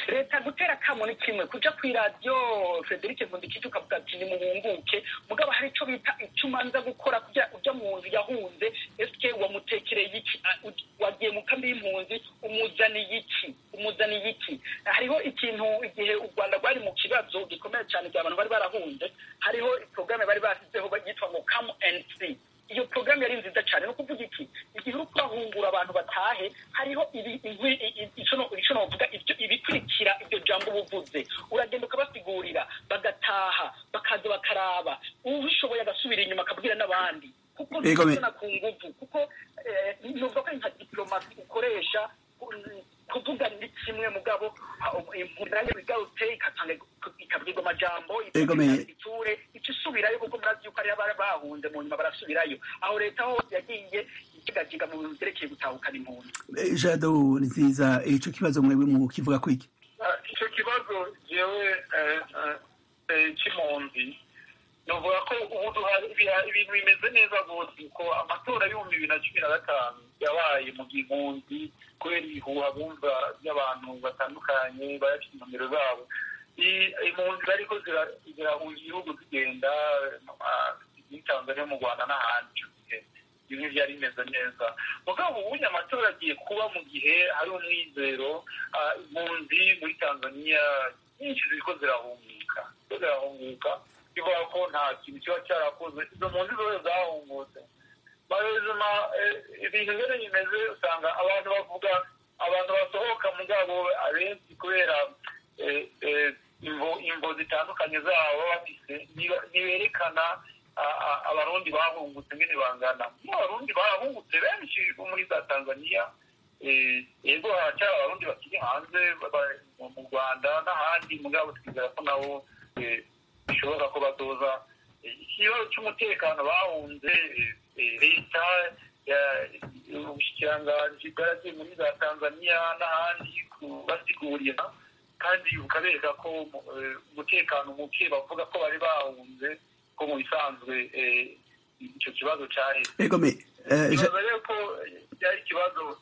leta gutera akamo ni kimwe kuja kw'iradiyo frederic vundikije ukavuga ati nimuhunguke mugabo hari ico bita ico umanza gukora kugira uja mu nzu yahunze eske wamutekereye iki Ah, u- wagiye mu kambi y'impunzi umuzaniye iki umuzaniye iki hariho ikintu igihe u rwanda rwari mu kibazo gikomeye cyane igihe abantu bari barahunze hariho porogaramu bari bashyizeho yitwa ngo come and see iyo porogaramu yari nziza cyane ni ukuvuga iki igihe uri kurahungura abantu batahe hariho ibi- inkwi- i- i- ico no- ico novuga ibyo- ibikurikira iryo jambo uba uvuze uragenda ukabasigurira bagataha bakaza bakaraba ubishoboye agasubira inyuma akabwira n'abandi kuko Ego me- ntibizana ku nguvu kuko eh, nuvuga ko ari nka diplomasi ukoresha mm, kuvuga ni kimwe mugabo impunzi nayo igarutse ikatanga ikabwirwa amajambo Ego me- iture ica isubirayo kuko murazi yuko ariyo bari bahunze mu nyuma barasubirayo aho leta ho yagiye ikigajiga mu bintu vyerekeye gutahukana impunzi Eh, jado ni nziza ico kibazo mwebwe mu kivuga kwiki Ah, icyo kibazo jewe eh, eh, eh, cy'impunzi novuga ko ubu duha- ibiha- ibintu bimeze neza rwose ko amatora y'ibihumbi bibiri na cumi na gatanu yabaye mu gihe impunzi kubera ibihuha bumva by'abantu batandukanye bayafite nomero zabo I- impunzi zariko zira- zirahunga igihugu zigenda mu ma- muri tanzania mu rwanda n'ahandi ico gihe bimwe byari bimeze neza mugabo ubundi amatora agiye kuba mu gihe hari umwizero ah, impunzi muri tanzania nyinshi ziriko zirahunguka ziriko zirahunguka bivuga ko nta kintu kiba cyarakoze izo mpunzi zose zahungutse barezima ibintu rero bimeze usanga abantu bavuga abantu basohoka mugabo abenshi kubera eh, eh, imvo imvo zitandukanye zabo baba bafise niba- ntiberekana a- a- abarundi bahungutse ngene bangana mu abarundi bahungutse benshi bo muri za tanzania eh, yego haracyari abarundi bakiri hanze baba- mu- mu rwanda n'ahandi mugabo twizera ko nabo eh, bishoboka ko bazoza Eh, ikibazo cy'umutekano bahunze eh, eh, leta ya- ubushikiranganji bwaragiye muri za tanzania n'ahandi kubasigurira kandi bukabereka ko eh, umutekano muke bavuga ko bari bahunze ko mu bisanzwe eh, icyo kibazo cyaheze ego me eh, Ja- nibaza rero ko byari ikibazo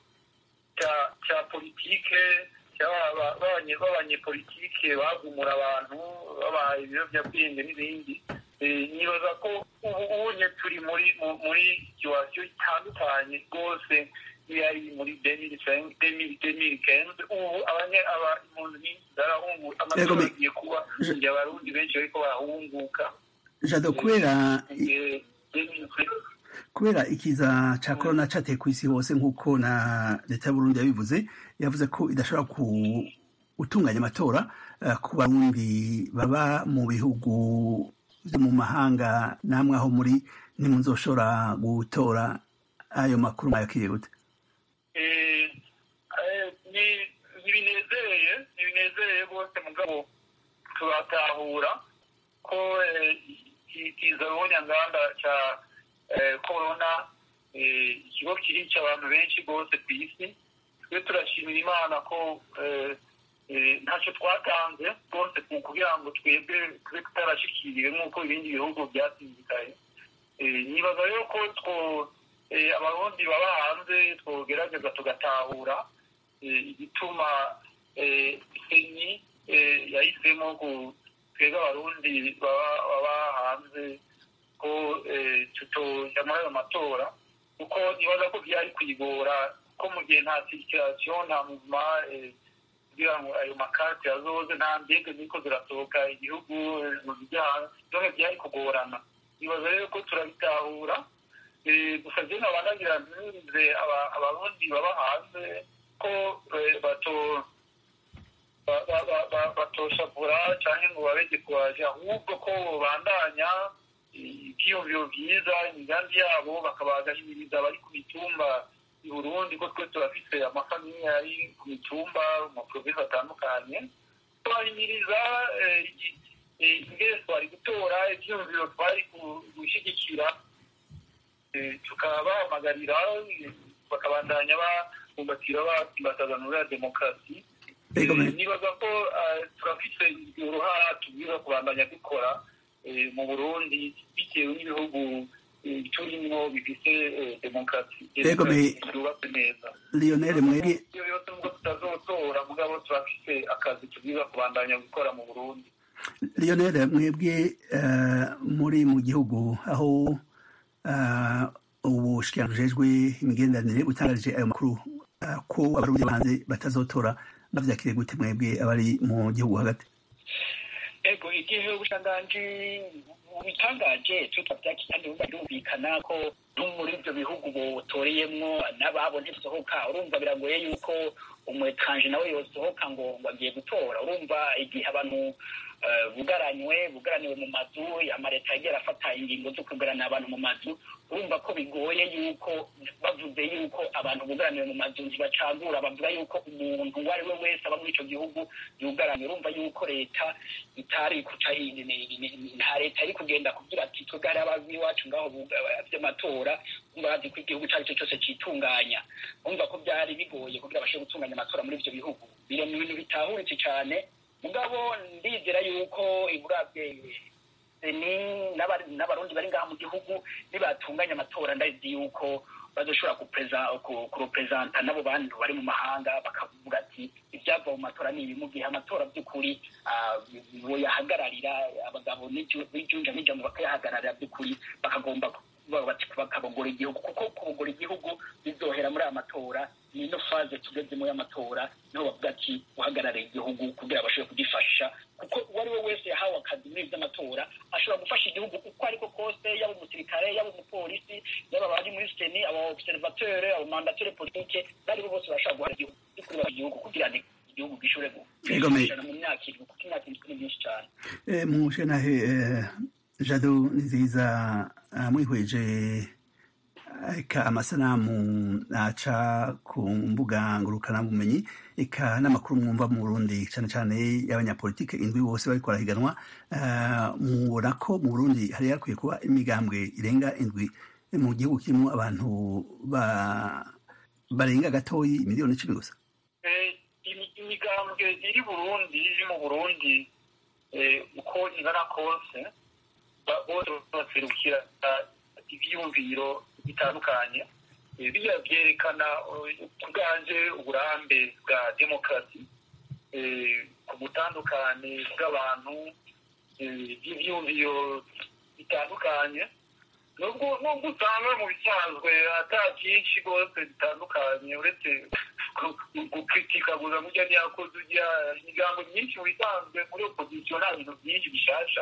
cya cya politike cy'aba- b'abanye- b'abanyepolitike bagumura abantu babaha ibiyobyabwenge n'ibindi Eh, nibaza ko ubu unye turi muri mu- muri situwasiyo itandukanye rwose yari muri demiri kenze ubu abanye aba impunzi nyinshi zarahungu Yego, amatora me- agiye kuba Je- igihe abarundi benshi bariko barahunguka jado kubera Eh, 2020 kubera ikiza ca corona cateye kw'isi hose nk'uko na leta y'uburundi yabivuze yavuze ko idashobora ku gutunganya amatora eh, ku barundi baba mu bihugu vyo mu mahanga namwe aho muri ntimuzoshobora gutora ayo makuru mwayakiriye gute Eh, eh, ni- ntibinezereye ntibinezereye rwose mugabo turatahura ko eh, iki- kiza ruhonyanganda ca eh, corona eh, ikigo kirica abantu benshi rwose ku isi twe turashimira imana ko eh, eh, ntacyo twatanze rwose ku- kugira ngo twebwe tube tutarashikiriwe nk'uko ibindi bihugu byasinzikaye Eh, nibaza rero ko two eh, abarundi baba hanze twogerageza tugatahura eh, igituma eh, seni eh, yahisemo ku twebwe abarundi baba baba hanze ko eh, tutoja muri ayo matora kuko nibaza ko byari kwigora ko mu gihe nta sirikirasiyo nta muvuma eh, kugira ngo ayo makarte azoze nta ndege ziriko zirasohoka igihugu eh, mu bijyanye byose byari kugorana nibaza rero ko turabitahura Eh, gusa je nabanagira ntize abarundi baba hanze ko eh, bato ba- ba- ba- ba- batoshavura canke ngo babege kubaje ahubwo ko bandanya ivyiyumviro vyiza imigambi yabo bakabagahimiriza abari ku mitumba i burundi ko twe turafise amafamiye ari ku mitumba mu maprovinsi atandukanye tubahimiriza eh, i- eh, ingene twari gutora ivyiyumviro twari ku- gushigikira eh, tukabahamagarira eh, bakabandanya babumbatira basimbatazanura demokarasi Ego me- Eh, nibaza ko eh, turafise uruhara tubwiza kubandanya dukora eh, mu burundi bitewe n'ibihugu eh, turimwo bifise eh, demokarasi Ego me- yubatse neza lionel mwebwe iyo yose nubwo tutazotora amatora mugabo turafise akazi tubwiza kubandanya gukora mu burundi lionel mwebwe muri mu gihugu aho ubushikiranganji bujejwe imigenderanire butangarije ayo makuru ko abarundi hanze batazotora bavyakiriye gute mwebwe abari mu gihugu hagati ego igihe ubushikiranganji bubitangaje tutavyakiriye kandi birumvikana ko no muri ivyo bihugu botoreyemwo n'ababo ntibisohoka urumva biragoye yuko umwetranje nawe yosohoka ngo ngo agiye gutora urumva igihe abantu bugaranywe bugaraniwe mu mazu amaleta yagiye arafata ingingo zo kugarana abantu mu mazu urumva ko bigoye yuko bavuze yuko abantu bugaraniwe mu mazu ntibacagura bavuga yuko umuntu uwo ari we wese aba muri ico gihugu yugaranye urumva yuko leta itari kuca nta leta iri kugenda kugira ati twebwe hari abazi iwacu ngaho vy'amatora umva bazi ko igihugu ico ari cyo cyose citunganya urumva ko byari bigoye kugira bashobore gutunganya amatora muri ivyo bihugu biri mu bintu bitahuritse cane mugabo ndizera yuko iburabwe ni n'abarundi bari ngaha mu gihugu nibatunganya amatora ndazi yuko bazoshobora kurepresenta n'abo bantu bari mu mahanga bakavuga ati ivyava mu matora ni ibi mu gihe amatora by'ukuri boyahagararira abagabo b'ijunja n'ijambo bakayahagararira by'ukuri bakagomba bakabogora igihugu kuko kubogora igihugu bizohera muri aya matora ni ino faze tugezemo y'amatora niho bavuga ati uhagarariye igihugu kugira bashobore kugifasha kuko uwo ari we wese yahawe akazi muri ivy'amatora ashobora gufasha igihugu uko ariko kose yaba umusirikare yaba umupolisi yaba abari muri seni aba observateur aba mandateur politique bari bo bose bashobora guhara igihugu by'ukuri igihugu kugira ngo igihugu gishobore gufashana mu myaka irindwi kuko imyaka irindwi ni myinshi cane mushenahe jado ni nziza mwihweje eka amasanamu aca ku mbuga ngurukanabumenyi eka n'amakuru mwumva mu burundi cyane cyane y'abanyapolitike indwi bose bariko barahiganwa mubona ko mu burundi hari hakwiye kuba imigambwe irenga indwi mu gihugu kirimo abantu barenga gatoyi miliyoni icumi gusa imigambwe iri burundi iri mu burundi uko ingana kose bose baserukira ibyiyumviro bitandukanye bijya byerekana ubwanje uburambe bwa demokarasi ku butandukane bw'abantu bw'ibyiyumviro bitandukanye nubwo nubwo usanga mu bisanzwe ata byinshi rwose bitandukanye uretse gukritika gusa mujya ntiyakoze ujya imigambo myinshi mu bisanzwe muri opozisiyo nta bintu byinshi bishasha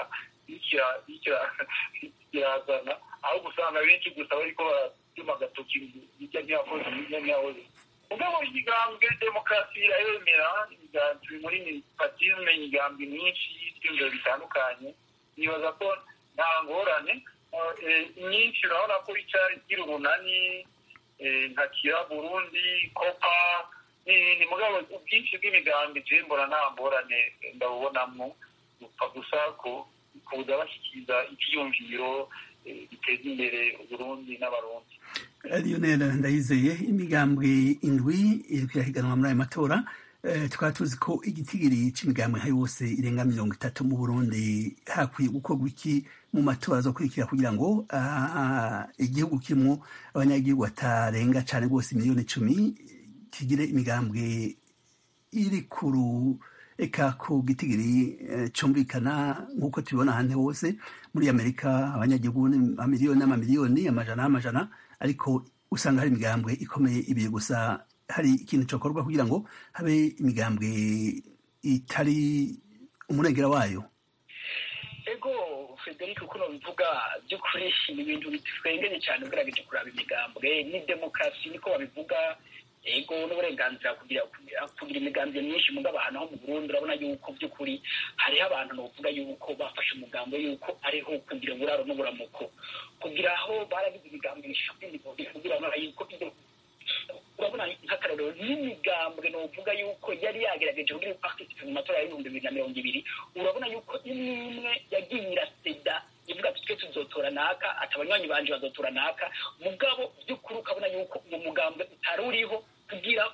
birazana aho gusanga benshi gusa bariko baratuma agatoki hirya ntiyakoze hirya ntiyakoze mugabo imigambwe demokarasi irayemera imigambi muri patisme imigambi myinshi y'ibyumviro bitandukanye nibaza ko nta ngorane myinshi urabona ko ica igira umunani nka kira burundi kopa n'ibindi mugabo ubwinshi bw'imigambi je mbona nta ngorane ndabubonamwo gupfa gusa kuza bashyikiriza ibyiyumviro biteza imbere uburundi n'abarundi lionel ndayizeye imigambwe indwi iriko irahiganwa muri ayo matora tukaba tuzi ko igitigiri c'imigambwe nka yose irenga mirongo itatu mu burundi hakwiye gukorwa iki mu matora azokurikira kugira ngo igihugu kirimwo abanyagihugu batarenga cane rwose miliyoni icumi kigire imigambwe iri kuru eka ku gitigiri cumvikana nk'uko tubibona ahandi hose muri amerika abanyagihugu amamiliyoni n'amamiliyoni amajana n'amajana ariko usanga hari imigambwe ikomeye ibiri gusa hari ikintu cokorwa kugira ngo habe imigambwe itari umurengera wayo ego frederic uko nobivuga by'ukuri ni ibintu bitwengenye cyane ugerageje kuraba imigambwe ni demokarasi niko babivuga ego n'uburenganzira kugira kugira imigambi myinshi mugabo ahantu ho mu Burundi urabona yuko by'ukuri hariho abantu novuga yuko bafashe umugambo yuko ariho kugira uburaro n'uburamuko kugira aho baragize imigambi mishini kugira ngo yuko urabona nk'akarorero n'imigambwe novuga yuko yari yagerageje kugira participate mu matora y'ibihumbi bibiri na mirongo ibiri urabona yuko imwe imwe yagiye iraseda ivuga ati twe tuzotora naka ati abanywanyi banje bazotora naka mugabo by'ukuri ukabona yuko uwo mugambwe utari uriho kugira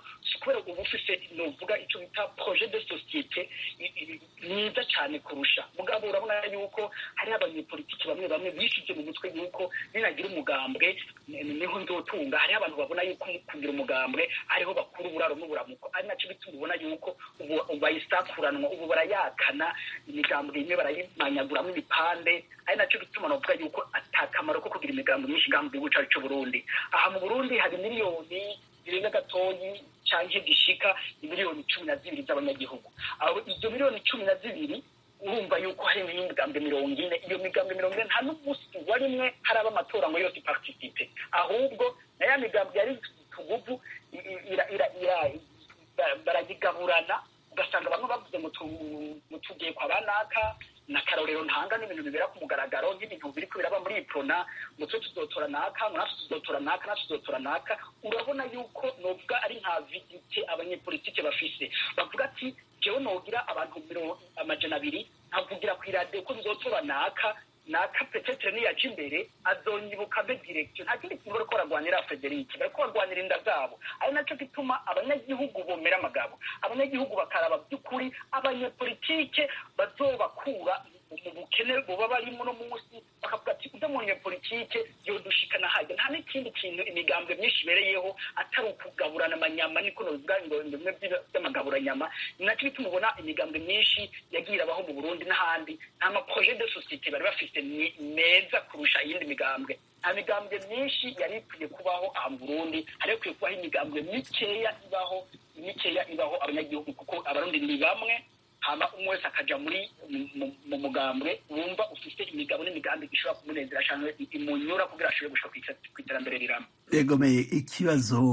kubera uba ufise novuga icyo bita projet de societe i- i- myiza cyane kurusha mugabo urabona yuko hariho abanyepolitiki bamwe bamwe bishyize mu mutwe yuko ninagira umugambwe ni- niho nzotunga hariho abantu babona yuko kugira umugambwe ariho bakura uburaro n'uburamuko ari nacyo bituma ubona yuko ubu ubu bayisakuranwa ubu barayakana imigambwe imwe barayimanyaguramo ibipande ari nacyo bituma navuga yuko atakamaro ko kugira imigambi myinshi ngaha mu gihugu cyacu cy'u Burundi aha mu Burundi hari miliyoni zirenga gatoyi cyangwa gishika miliyoni cumi na zibiri z'abanyagihugu aho izo miliyoni cumi na zibiri urumva yuko hari n'imigambwe mirongo ine iyo migambwe mirongo ine nta n'umunsi wa rimwe haraba amatora ngo yose iparticipe ahubwo na ya migambwe yari tuguvu i- i- ira- ira- ira- ba- barayigaburana ugasanga bamwe bavuze ngo tu- ngo tugiye kwa banaka na karorero ntanga n'ibintu bibera ku mugaragaro nk'ibintu biri kubiraba muri iprona ngo twe tuzotora naka ngo natwe tuzotora naka natwe tuzotora naka urabona yuko novuga ari nka vidite abanyepolitike bafise bavuga ati jewe nogira abantu miro amajana abiri nkavugira ku iradiyo ko tuzotora naka naka petetre niyaja imbere azonyibuka be direction nta kindi kintu bariko baragwanira Frederic bariko barwanira inda zabo ari naco gituma abanyagihugu bomera amagabo abanyagihugu bakaraba by'ukuri abanyepolitike bazobakura mu bukene buba barimo no munsi bakavuga ati ujya mu banyepolitike yodushikana hajya nta n'ikindi kintu imigambwe myinshi ibereyeho atari ukugaburana amanyama niko novuga ngo bimwe by'amagaburanyama ni nacyo bituma ubona imigambwe myinshi yagiye irabaho mu burundi n'ahandi nta maprojet de societe bari bafite ni- meza kurusha iyindi migambwe nta migambwe myinshi yari ikwiye kubaho aha mu burundi hari ikwiye kubaho imigambwe mikeya ibaho mikeya ibaho abanyagihugu kuko abarundi ni bamwe hama umwe wese akaja muri mu- mu- mu mugambwe wumva ufite imigabo n'imigambi ishobora kumunezera cyangwa imunyura kugira ashobore gushika kw'ita- kw'iterambere rirama egomeye ikibazo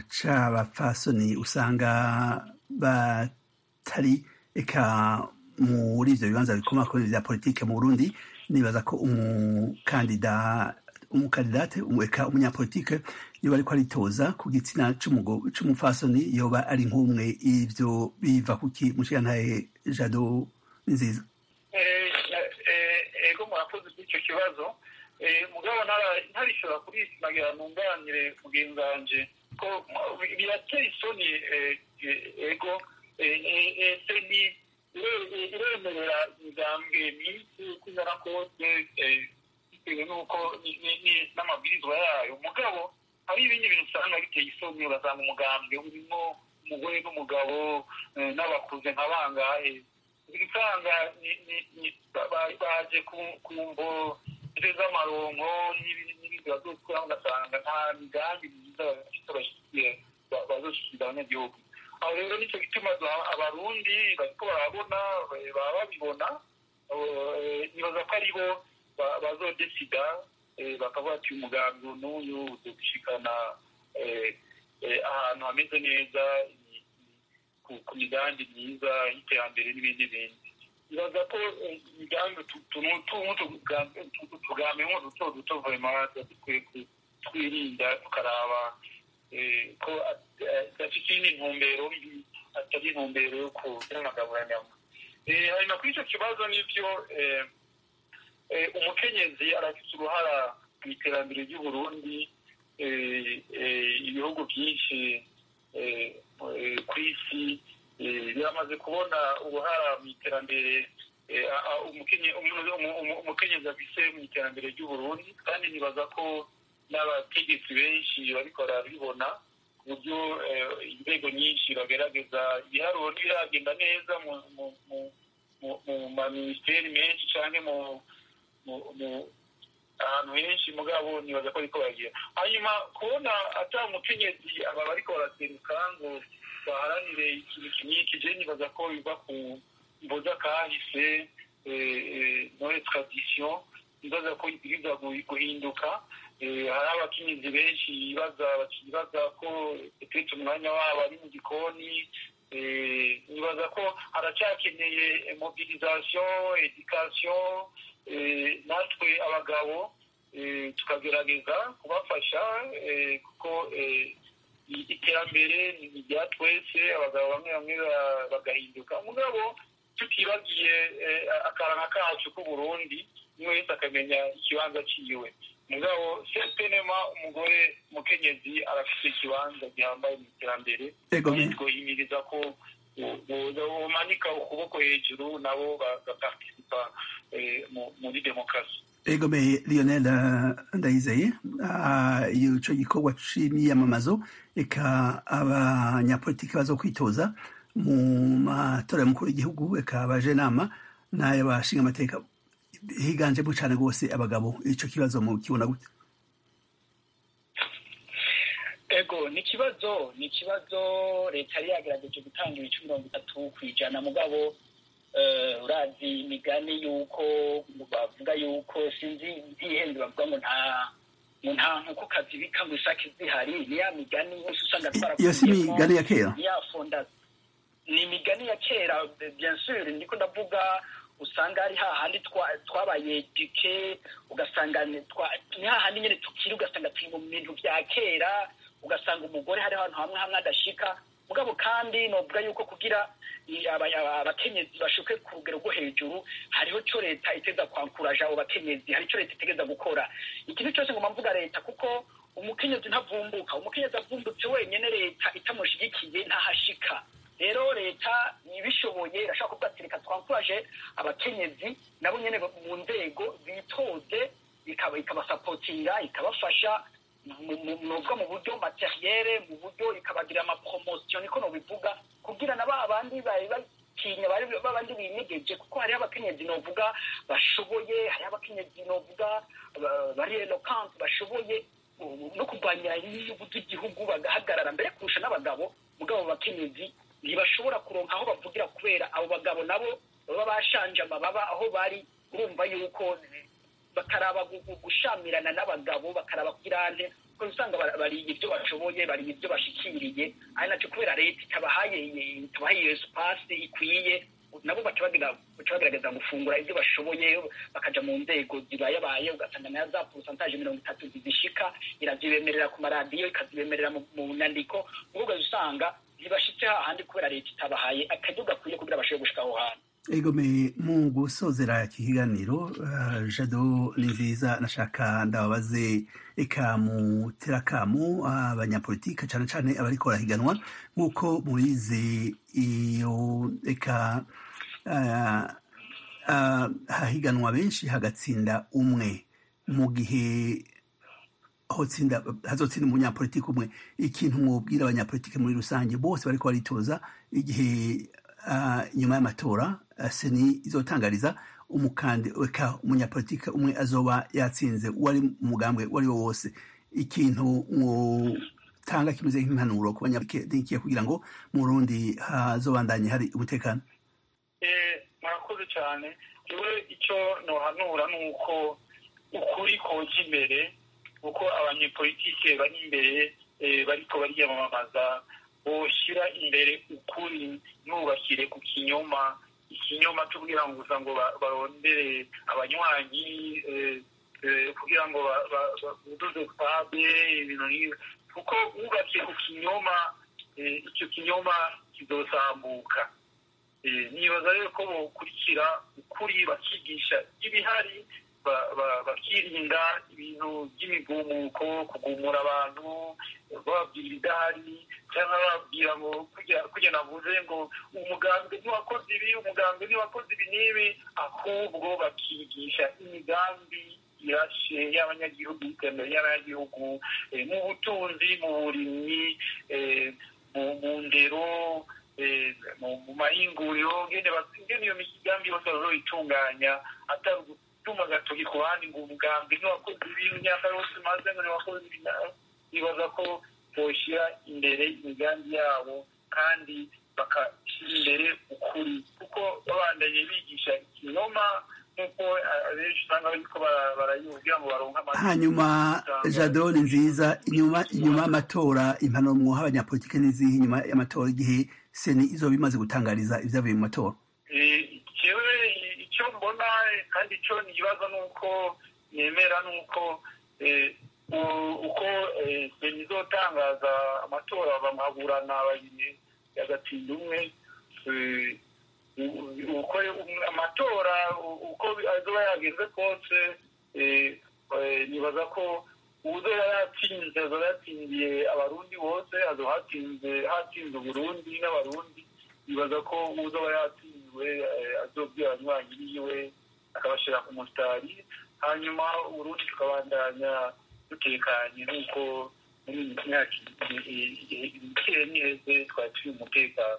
c'abapfasoni usanga batari eka muri ivyo bibanza bikomakomeye vya politike mu burundi nibaza ko umukandida umukandidate eka umunyapolitike yoba ariko aritoza ku gitsina c'umugo- c'umupfasoni yoba ari nk'umwe ivyo biva kuki mushigantahe jado nziza Eh, eh, ego murakoze kuri kibazo Eh, mugabo ntara- ntarishobora kurishimagira nunganire mugenzi wanje ko mu- birateye isoni eh, eh, ego eh, eh, eh, se ni ire- eh, iremerera imigambwe myinshi uko ingana kose eh, bitewe n'uko ni- ni- ni- n'amabwirizwa yayo mugabo hari ibindi bintu usanga biteye isoni ugasanga umugambwe urimo umugore n'umugabo eh, n'abakuze nka bangahe usanga ni- ni- ni- ba- ba- baje ku- ku mvo z'amaronko n'ibindi n'ibindi bazokora ugasanga nta migambi myiza bafite bashyigikiye ba- bazoshyikiriza abanyagihugu aho rero nicyo gituma za- abarundi bariko barabona eh, baba babibona eh, nibaza ko aribo ba- bazodesida eh, bakavuga ati umugambi n'uyu uzogushikana eh, eh, ahantu hameze neza ni- ku- ku migambi myiza y'iterambere n'ibindi bindi nibaza ko eh, imigambi tugambi nko duto duto vema dukwiye ku- twirinda tukaraba eh, ko adafite iyindi ntumbero mbi atari intumbero yo kugira amagaburanyama Eh, hanyuma kuri icyo kibazo nibyo eh, eh, umukenyezi arafite uruhara mu iterambere ry'uburundi eh, eh, ibihugu byinshi eh, eh, ku isi eh, biramaze kubona uruhara mu iterambere eh, a- a- umukenye- umu- umu- umu- umukenyezi afise mu iterambere ry'uburundi kandi nibaza ko n'abategetsi benshi bariko barabibona ku buryo eh, inzego nyinshi bagerageza ibiharuro ntibiragenda neza mu mu- mu- mu- mu maminisiteri menshi canke mu mu- mu- ahantu henshi mugabo nibaza ko ariko baragira hanyuma kubona ata umukenyezi aba bariko baraseruka ngo baharanire ikintu kiniki je nibaza ko biva ku mboza kahise noye tradition nibaza ko ibwirizwa gu- guhinduka Eh, hari abakenyezi benshi bibaza bakibaza ko petete umwanya wabo ari mu gikoni Eh, nibaza ko haracyakeneye mobilisation education eh, natwe abagabo eh, tukagerageza kubafasha eh, kuko eh, i- iterambere ni irya twese abagabo bamwe bamwe ba- bagahinduka mugabo tutibagiye eh, akaranga kacu k'uburundi umwe wese akamenya ikibanza ciwe mugabo sepenema umugore mukenyezi arafite ikibanza gihambaye mu iterambere twohimiriza ko bomanika ukuboko hejuru nabo bagaparticipa muri demokarasi egomeye lionel ndayizeye ico gikorwa c'imyiyamamazo eka abanyapolitiki bazo kwitoza mu matora y'umukuru w'igihugu eka abaje nama n'ay'abashinga amateka higanjemo cane rwose abagabo ico kibazo mu kibona gute ego ni ikibazo ni ikibazo leta yari yagerageje gutanga ibice mirongo itatu ku ijana mugabo urazi imigani y'uko bavuga y'uko sinzi ihenze bavuga ngo nta ngo nta nkoko kazibika ngo isake zihari ni ya migani yose usanga iyo si imigani ya kera ni ya fonda ni imigani ya kera bien sûr ndiko ndavuga usanga ari hahandi twabaye duke ugasanga ni hahandi nyine tukiri ugasanga turi mu bintu bya kera ugasanga umugore hari ahantu hamwe hamwe adashika mugabo kandi novuga yuko kugira abakenyezi bashuke ku rugero rwo hejuru hariho cyo leta iteza kwankuraja abo bakenyezi hari icyo leta itegeza gukora ikintu cyose ngomba mvuga leta kuko umukenyezi ntavumbuka umukenyezi avumbutse wenyine leta itamushigikiye ntahashika rero leta ibishoboye irashobora kuvuga ati reka twankuraje abakenyezi nabo nyine mu nzego bitoze ikabasapotinga ikabafasha novuga mu buryo materiere mu buryo ikabagirira amapromosiyo niko nobivuga kugira na ba bandi bari batinya bari babandi binyegeje kuko hariho abakenyezi novuga bashoboye hariho abakenyezi novuga bari eloquent bashoboye no kurwanya inyungu z'igihugu bagahagarara mbere kurusha n'abagabo mugabo bakenyezi ntibashobora kuronka aho bavugira kubera abo bagabo nabo baba bashanje amababa aho bari urumva yuko bakaraba gushamirana n'abagabo bakaraba kirante kuko usanga bariye ibyo bashoboye bariye ibyo bashikiriye ari nacyo kubera leta itabahaye itabahaye iyo sipasi ikwiye nabo baca bagerageza gufungura ibyo bashoboye bakaja mu nzego zibayabaye ugasanga nayo za porosantaje mirongo itatu zizishika irazibemerera ku maradiyo ikazibemerera mu nyandiko ubwo usanga ntibashitse hahandi kubera leta itabahaye akaryo gakwiye kugira bashobore gushika aho hantu egome mu gusozera iki kiganiro jado ni nziza nashaka ndababaze eka mutera akamu abanyapolitike cyane cyane abariko barahiganwa nk'uko mubizi iyo eka hahiganwa benshi hagatsinda umwe mu gihe hazotsinda umunyapolitiki umwe ikintu mwubwira abanyapolitike muri rusange bose bariko baritoza igihe nyuma y'amatora seni izotangariza umukandi eka umunyapolitike umwe azoba yatsinze uwari umugambwe uwo ari wo wose ikintu tanga kimeze nk'impanuro ku banyapolitike kugira ngo mu Burundi hazobandanye hari umutekano murakoze cyane yewe icyo nohanura ni uko ukuri koja imbere kuko abanyepolitike bari imbere bariko bariyamamaza boshyira imbere ukuri nubashyire ku kinyoma ikinyoma cyo kugira ngo gusa ngo barondere abanywanyi kugira ngo buduze stade ibintu nk'ibi kuko wubakiye ku kinyoma icyo kinyoma kizosambuka nibaza rero ko bokurikira ukuri bakigisha ibihari bakirinda ibintu by'imigumuko kugumura abantu bababwira ibidahari cyangwa bababwira ngo kujya navuze ngo umugambwe ntiwakoze ibi umugambwe ntiwakoze ibi n'ibi ahubwo bakigisha imigambi irashe y'abanyagihugu iterambere y'abanyagihugu mu butunzi mu burimyi mu ndero mu mahinguriro ngene iyo migambi yose bazoyitunganya atari gutuma agatoki ku bandi ngo umugambi ntiwakoze ibintu imyaka yose umaze ngo ntiwakoze ibi bibaza ko boshyira imbere imigambi yabo kandi bagashyira imbere ukuri kuko babandanye bigisha ikinyoma nk'uko abenshi usanga bariko barayibwira ngo baronke amazina hanyuma jado ni nziza inyuma inyuma y'amatora impanuro mwoha abanyapolitike n'izihe inyuma y'amatora igihe seni izoba imaze gutangariza ibyavuye mu matora jewe icyo mbona kandi icyo nibaza ni uko nemera ni uko uko seni izotangaza amatora bamaburana babiri yagatsinda umwe uko amatora uko azoba yagenze kose nibaza ko uzoba yatsinze azoba yatsindiye abarundi bose azoba hatsinze hatsinze uburundi n'abarundi nibaza ko uzoba yatsinzwe azobwira abanywanyi biwe akabashyira ku musitari hanyuma uburundi tukabandanya dutekanye nk'uko muri iyi myaka ikeye n'iheze twari turi umutekano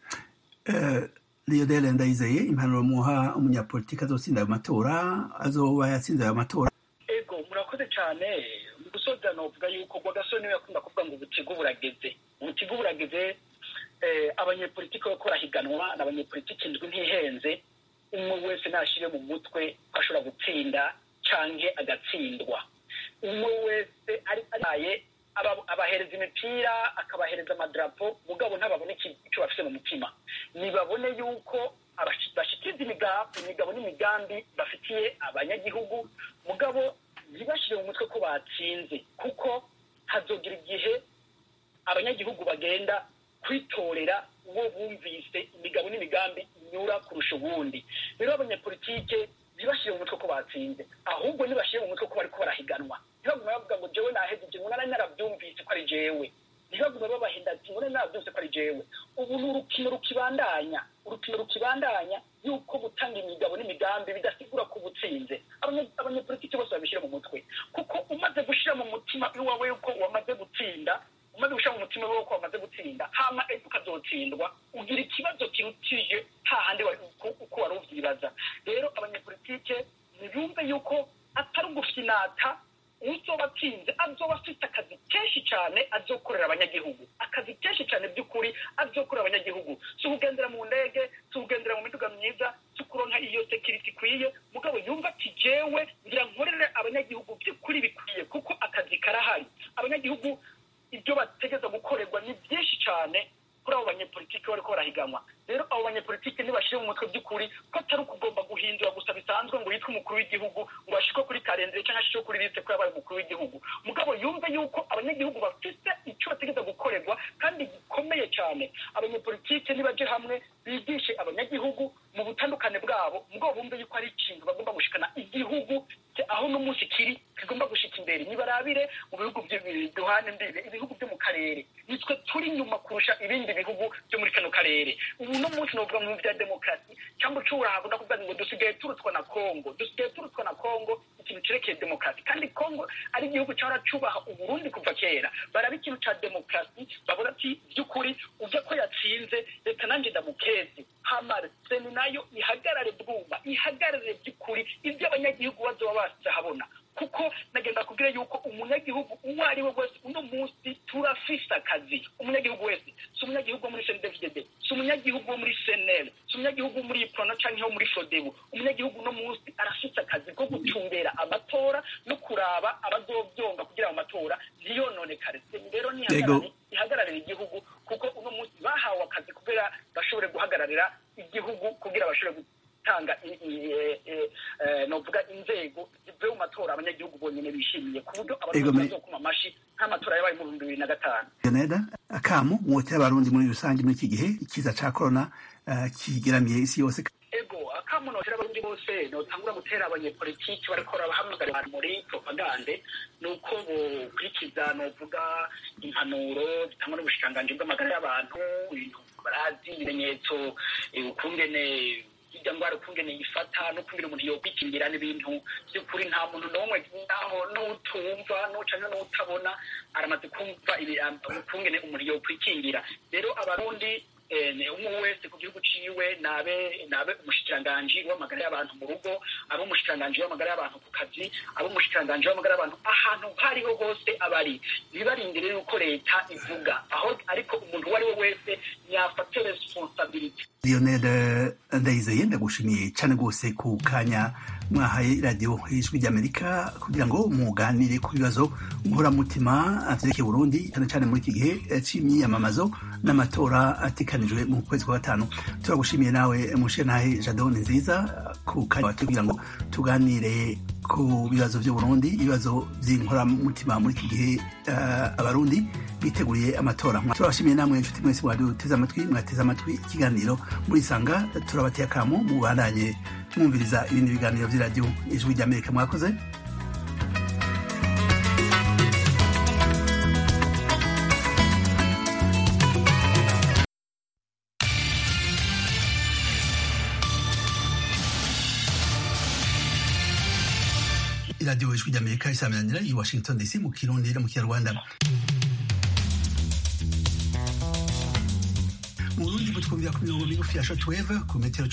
Lionel Ndayizeye impanuro muha umunyapolitiki azotsinda ayo matora azoba yatsinze ayo matora ego murakoze cyane mu gusoza novuga yuko rwagasore niwe yakunda kuvuga ngo ubutigu burageze ubutigu burageze abanyepolitiki bariko barahiganwa ni abanyepolitiki ndwi ntihenze umwe wese nashyire mu mutwe ko ashobora gutsinda canke agatsindwa umwe wese araye abahereza imipira akabahereza amadarapo mugabo ntababone icyo bafite mu mutima nibabone yuko bashikiriza imigabo n'imigambi bafitiye abanyagihugu mugabo ntibashyire mu mutwe ko batsinze kuko hazogira igihe abanyagihugu bagenda kwitorera uwo bumvise imigabo n'imigambi inyura kurusha ubundi rero abanyapolitike ntibashyire mu mutwe ko batsinze ahubwo ntibashyire mu mutwe ko bariko barahiganwa ntibagume bavuga ngo jewe naheze ibyo ngo nari narabyumvise ko ari jewe ntibagume babahinda ati ngo nari narabyumvise ko ari jewe ubu ni urukino rukibandanya urukino rukibandanya yuko gutanga imigabo n'imigambi bidasigura ko ubutsinze abanyapolitiki bose babishyira mu mutwe kuko umaze gushyira mu mutima iwawe yuko wamaze gutsinda umaze gushyira mu mutima wawe ko wamaze gutsinda hama ejo ukazotsindwa ugira ikibazo kirutije hahandi uko wari uvyibaza rero abanyapolitike ntibumve yuko atari ugufinata uzoba atsinze azoba afite akazi kenshi cyane azokorera abanyagihugu akazi kenshi cyane by'ukuri azokorera abanyagihugu si ukugendera mu ndege si ukugendera mu miduga myiza si ukuronka iyo sekiriti ikwiye mugabo yumva ati jewe ngira nkorere abanyagihugu by'ukuri bikwiye kuko akazi karahari abanyagihugu ibyo bategeza gukorerwa ni byinshi cyane kuri abo banyepolitiki bariko barahiganwa rero abo banyepolitiki ntibashire mu mutwe by'ukuri ko atari ukugomba guhindura gusa bisanzwe ngo yitwe umukuru w'igihugu ngo ashikwe kuri karendere cyangwa ashikwe kuri liste ko yabaye umukuru w'igihugu mugabo yumve yuko abanyagihugu bafite icyo bategeza gukorerwa kandi gikomeye cyane abanyepolitiki nibaje hamwe bigishe abanyagihugu mu butandukane bwabo mugabo bumve yuko ari ikintu bagomba gushikana igihugu aho n'umunsi kiri kigomba gushika imbere nibarabire mu bihugu duhana imbibe ibihugu byo mu karere nitwe turi nyuma kurusha ibindi bihugu byo muri kano karere ubu no munsi novuga mu bya demokarasi cyangwa ucubura hakunda kuvuga ngo dusigaye turutwa na kongo dusigaye turutwa na kongo ikintu cerekeye demokarasi kandi kongo ari igihugu cyahora cubaha uburundi kuva kera baraba ikintu ca demokarasi babona ati by'ukuri uvya ko yatsinze reka nanjye ndamukeze hamara seni nayo ihagarare bwumva ihagarare by'ukuri ibyo abanyagihugu bazoba bazahabona kuko nagenda kubwira yuko umunyagihugu uwo ari we wese uno munsi turafise akazi umunyagihugu wese si umunyagihugu wo muri cndfdd si umunyagihugu wo muri cnl si umunyagihugu wo muri prono canke wo muri fodebu umunyagihugu uno munsi arafise akazi ko gucungera amatora no kuraba abazovyonga kugira ngo amatora ntiyononekare rero nihagarare ihagararira igihugu kuko uno munsi bahawe akazi kugira bashobore guhagararira igihugu kugira bashobore gutanga novuga inzego zivuye mu matora abanyagihugu bonyene bishimiye ku buryo abantu bazokuma amashi nk'amatora yabaye mu bihumbi bibiri na gatanu Leoneda akamu mwotera abarundi muri rusange muri iki gihe ikiza ca corona kigeramiye isi yose ego akamu notera abarundi bose notangura gutera abanyepolitiki bariko barabahamagara abantu muri propagande ni uko bokurikiza novuga impanuro zitangwa n'ubushikiranganji bw'amagara y'abantu ibintu barazi ibimenyetso ukungene irya ndwara ukungene yifata n'ukungene umuntu yokwikingira n'ibintu by'ukuri nta muntu n'umwe naho n'utumva n'ucanke n'utabona aramaze kumva ukungene umuntu yokwikingira rero abarundi umwe wese ku gihugu ciwe nabe nabe umushikiranganji w'amagara y'abantu mu rugo abe umushikiranganji w'amagara y'abantu ku kazi abe umushikiranganji w'amagara y'abantu ahantu hariho hose abari ntibarindire yuko leta ivuga aho ariko umuntu uwo ari we wese yafate responsabilite Lionel Ndayizeye ndagushimiye cyane rwose ku kanya mwahaye radiyo ijwi ry'Amerika kugira ngo muganire ku bibazo nkoramutima vyerekeye Burundi cyane cyane muri iki gihe c'imyiyamamazo n'amatora atekanijwe mu kwezi kwa gatanu turagushimiye nawe mushenahe Jadon nziza ku kanya kugira ngo tuganire ku bibazo by'u Burundi ibibazo by'inkoramutima muri iki gihe uh, abarundi biteguriye amatora turabashimiye namwe inshuti mwese mwaduteze amatwi mwateze amatwi ikiganiro muri sanga turabateye akamu mubandanye mwumviriza ibindi biganiro by'iradiyo ijwi ry'amerika mwakoze iradiyo ijwi ry'amerika isaminanira i washington dc mu kirundi no mu kinyarwanda mu burundi butwumvira ku mirongo migufi ya shortwave ku metero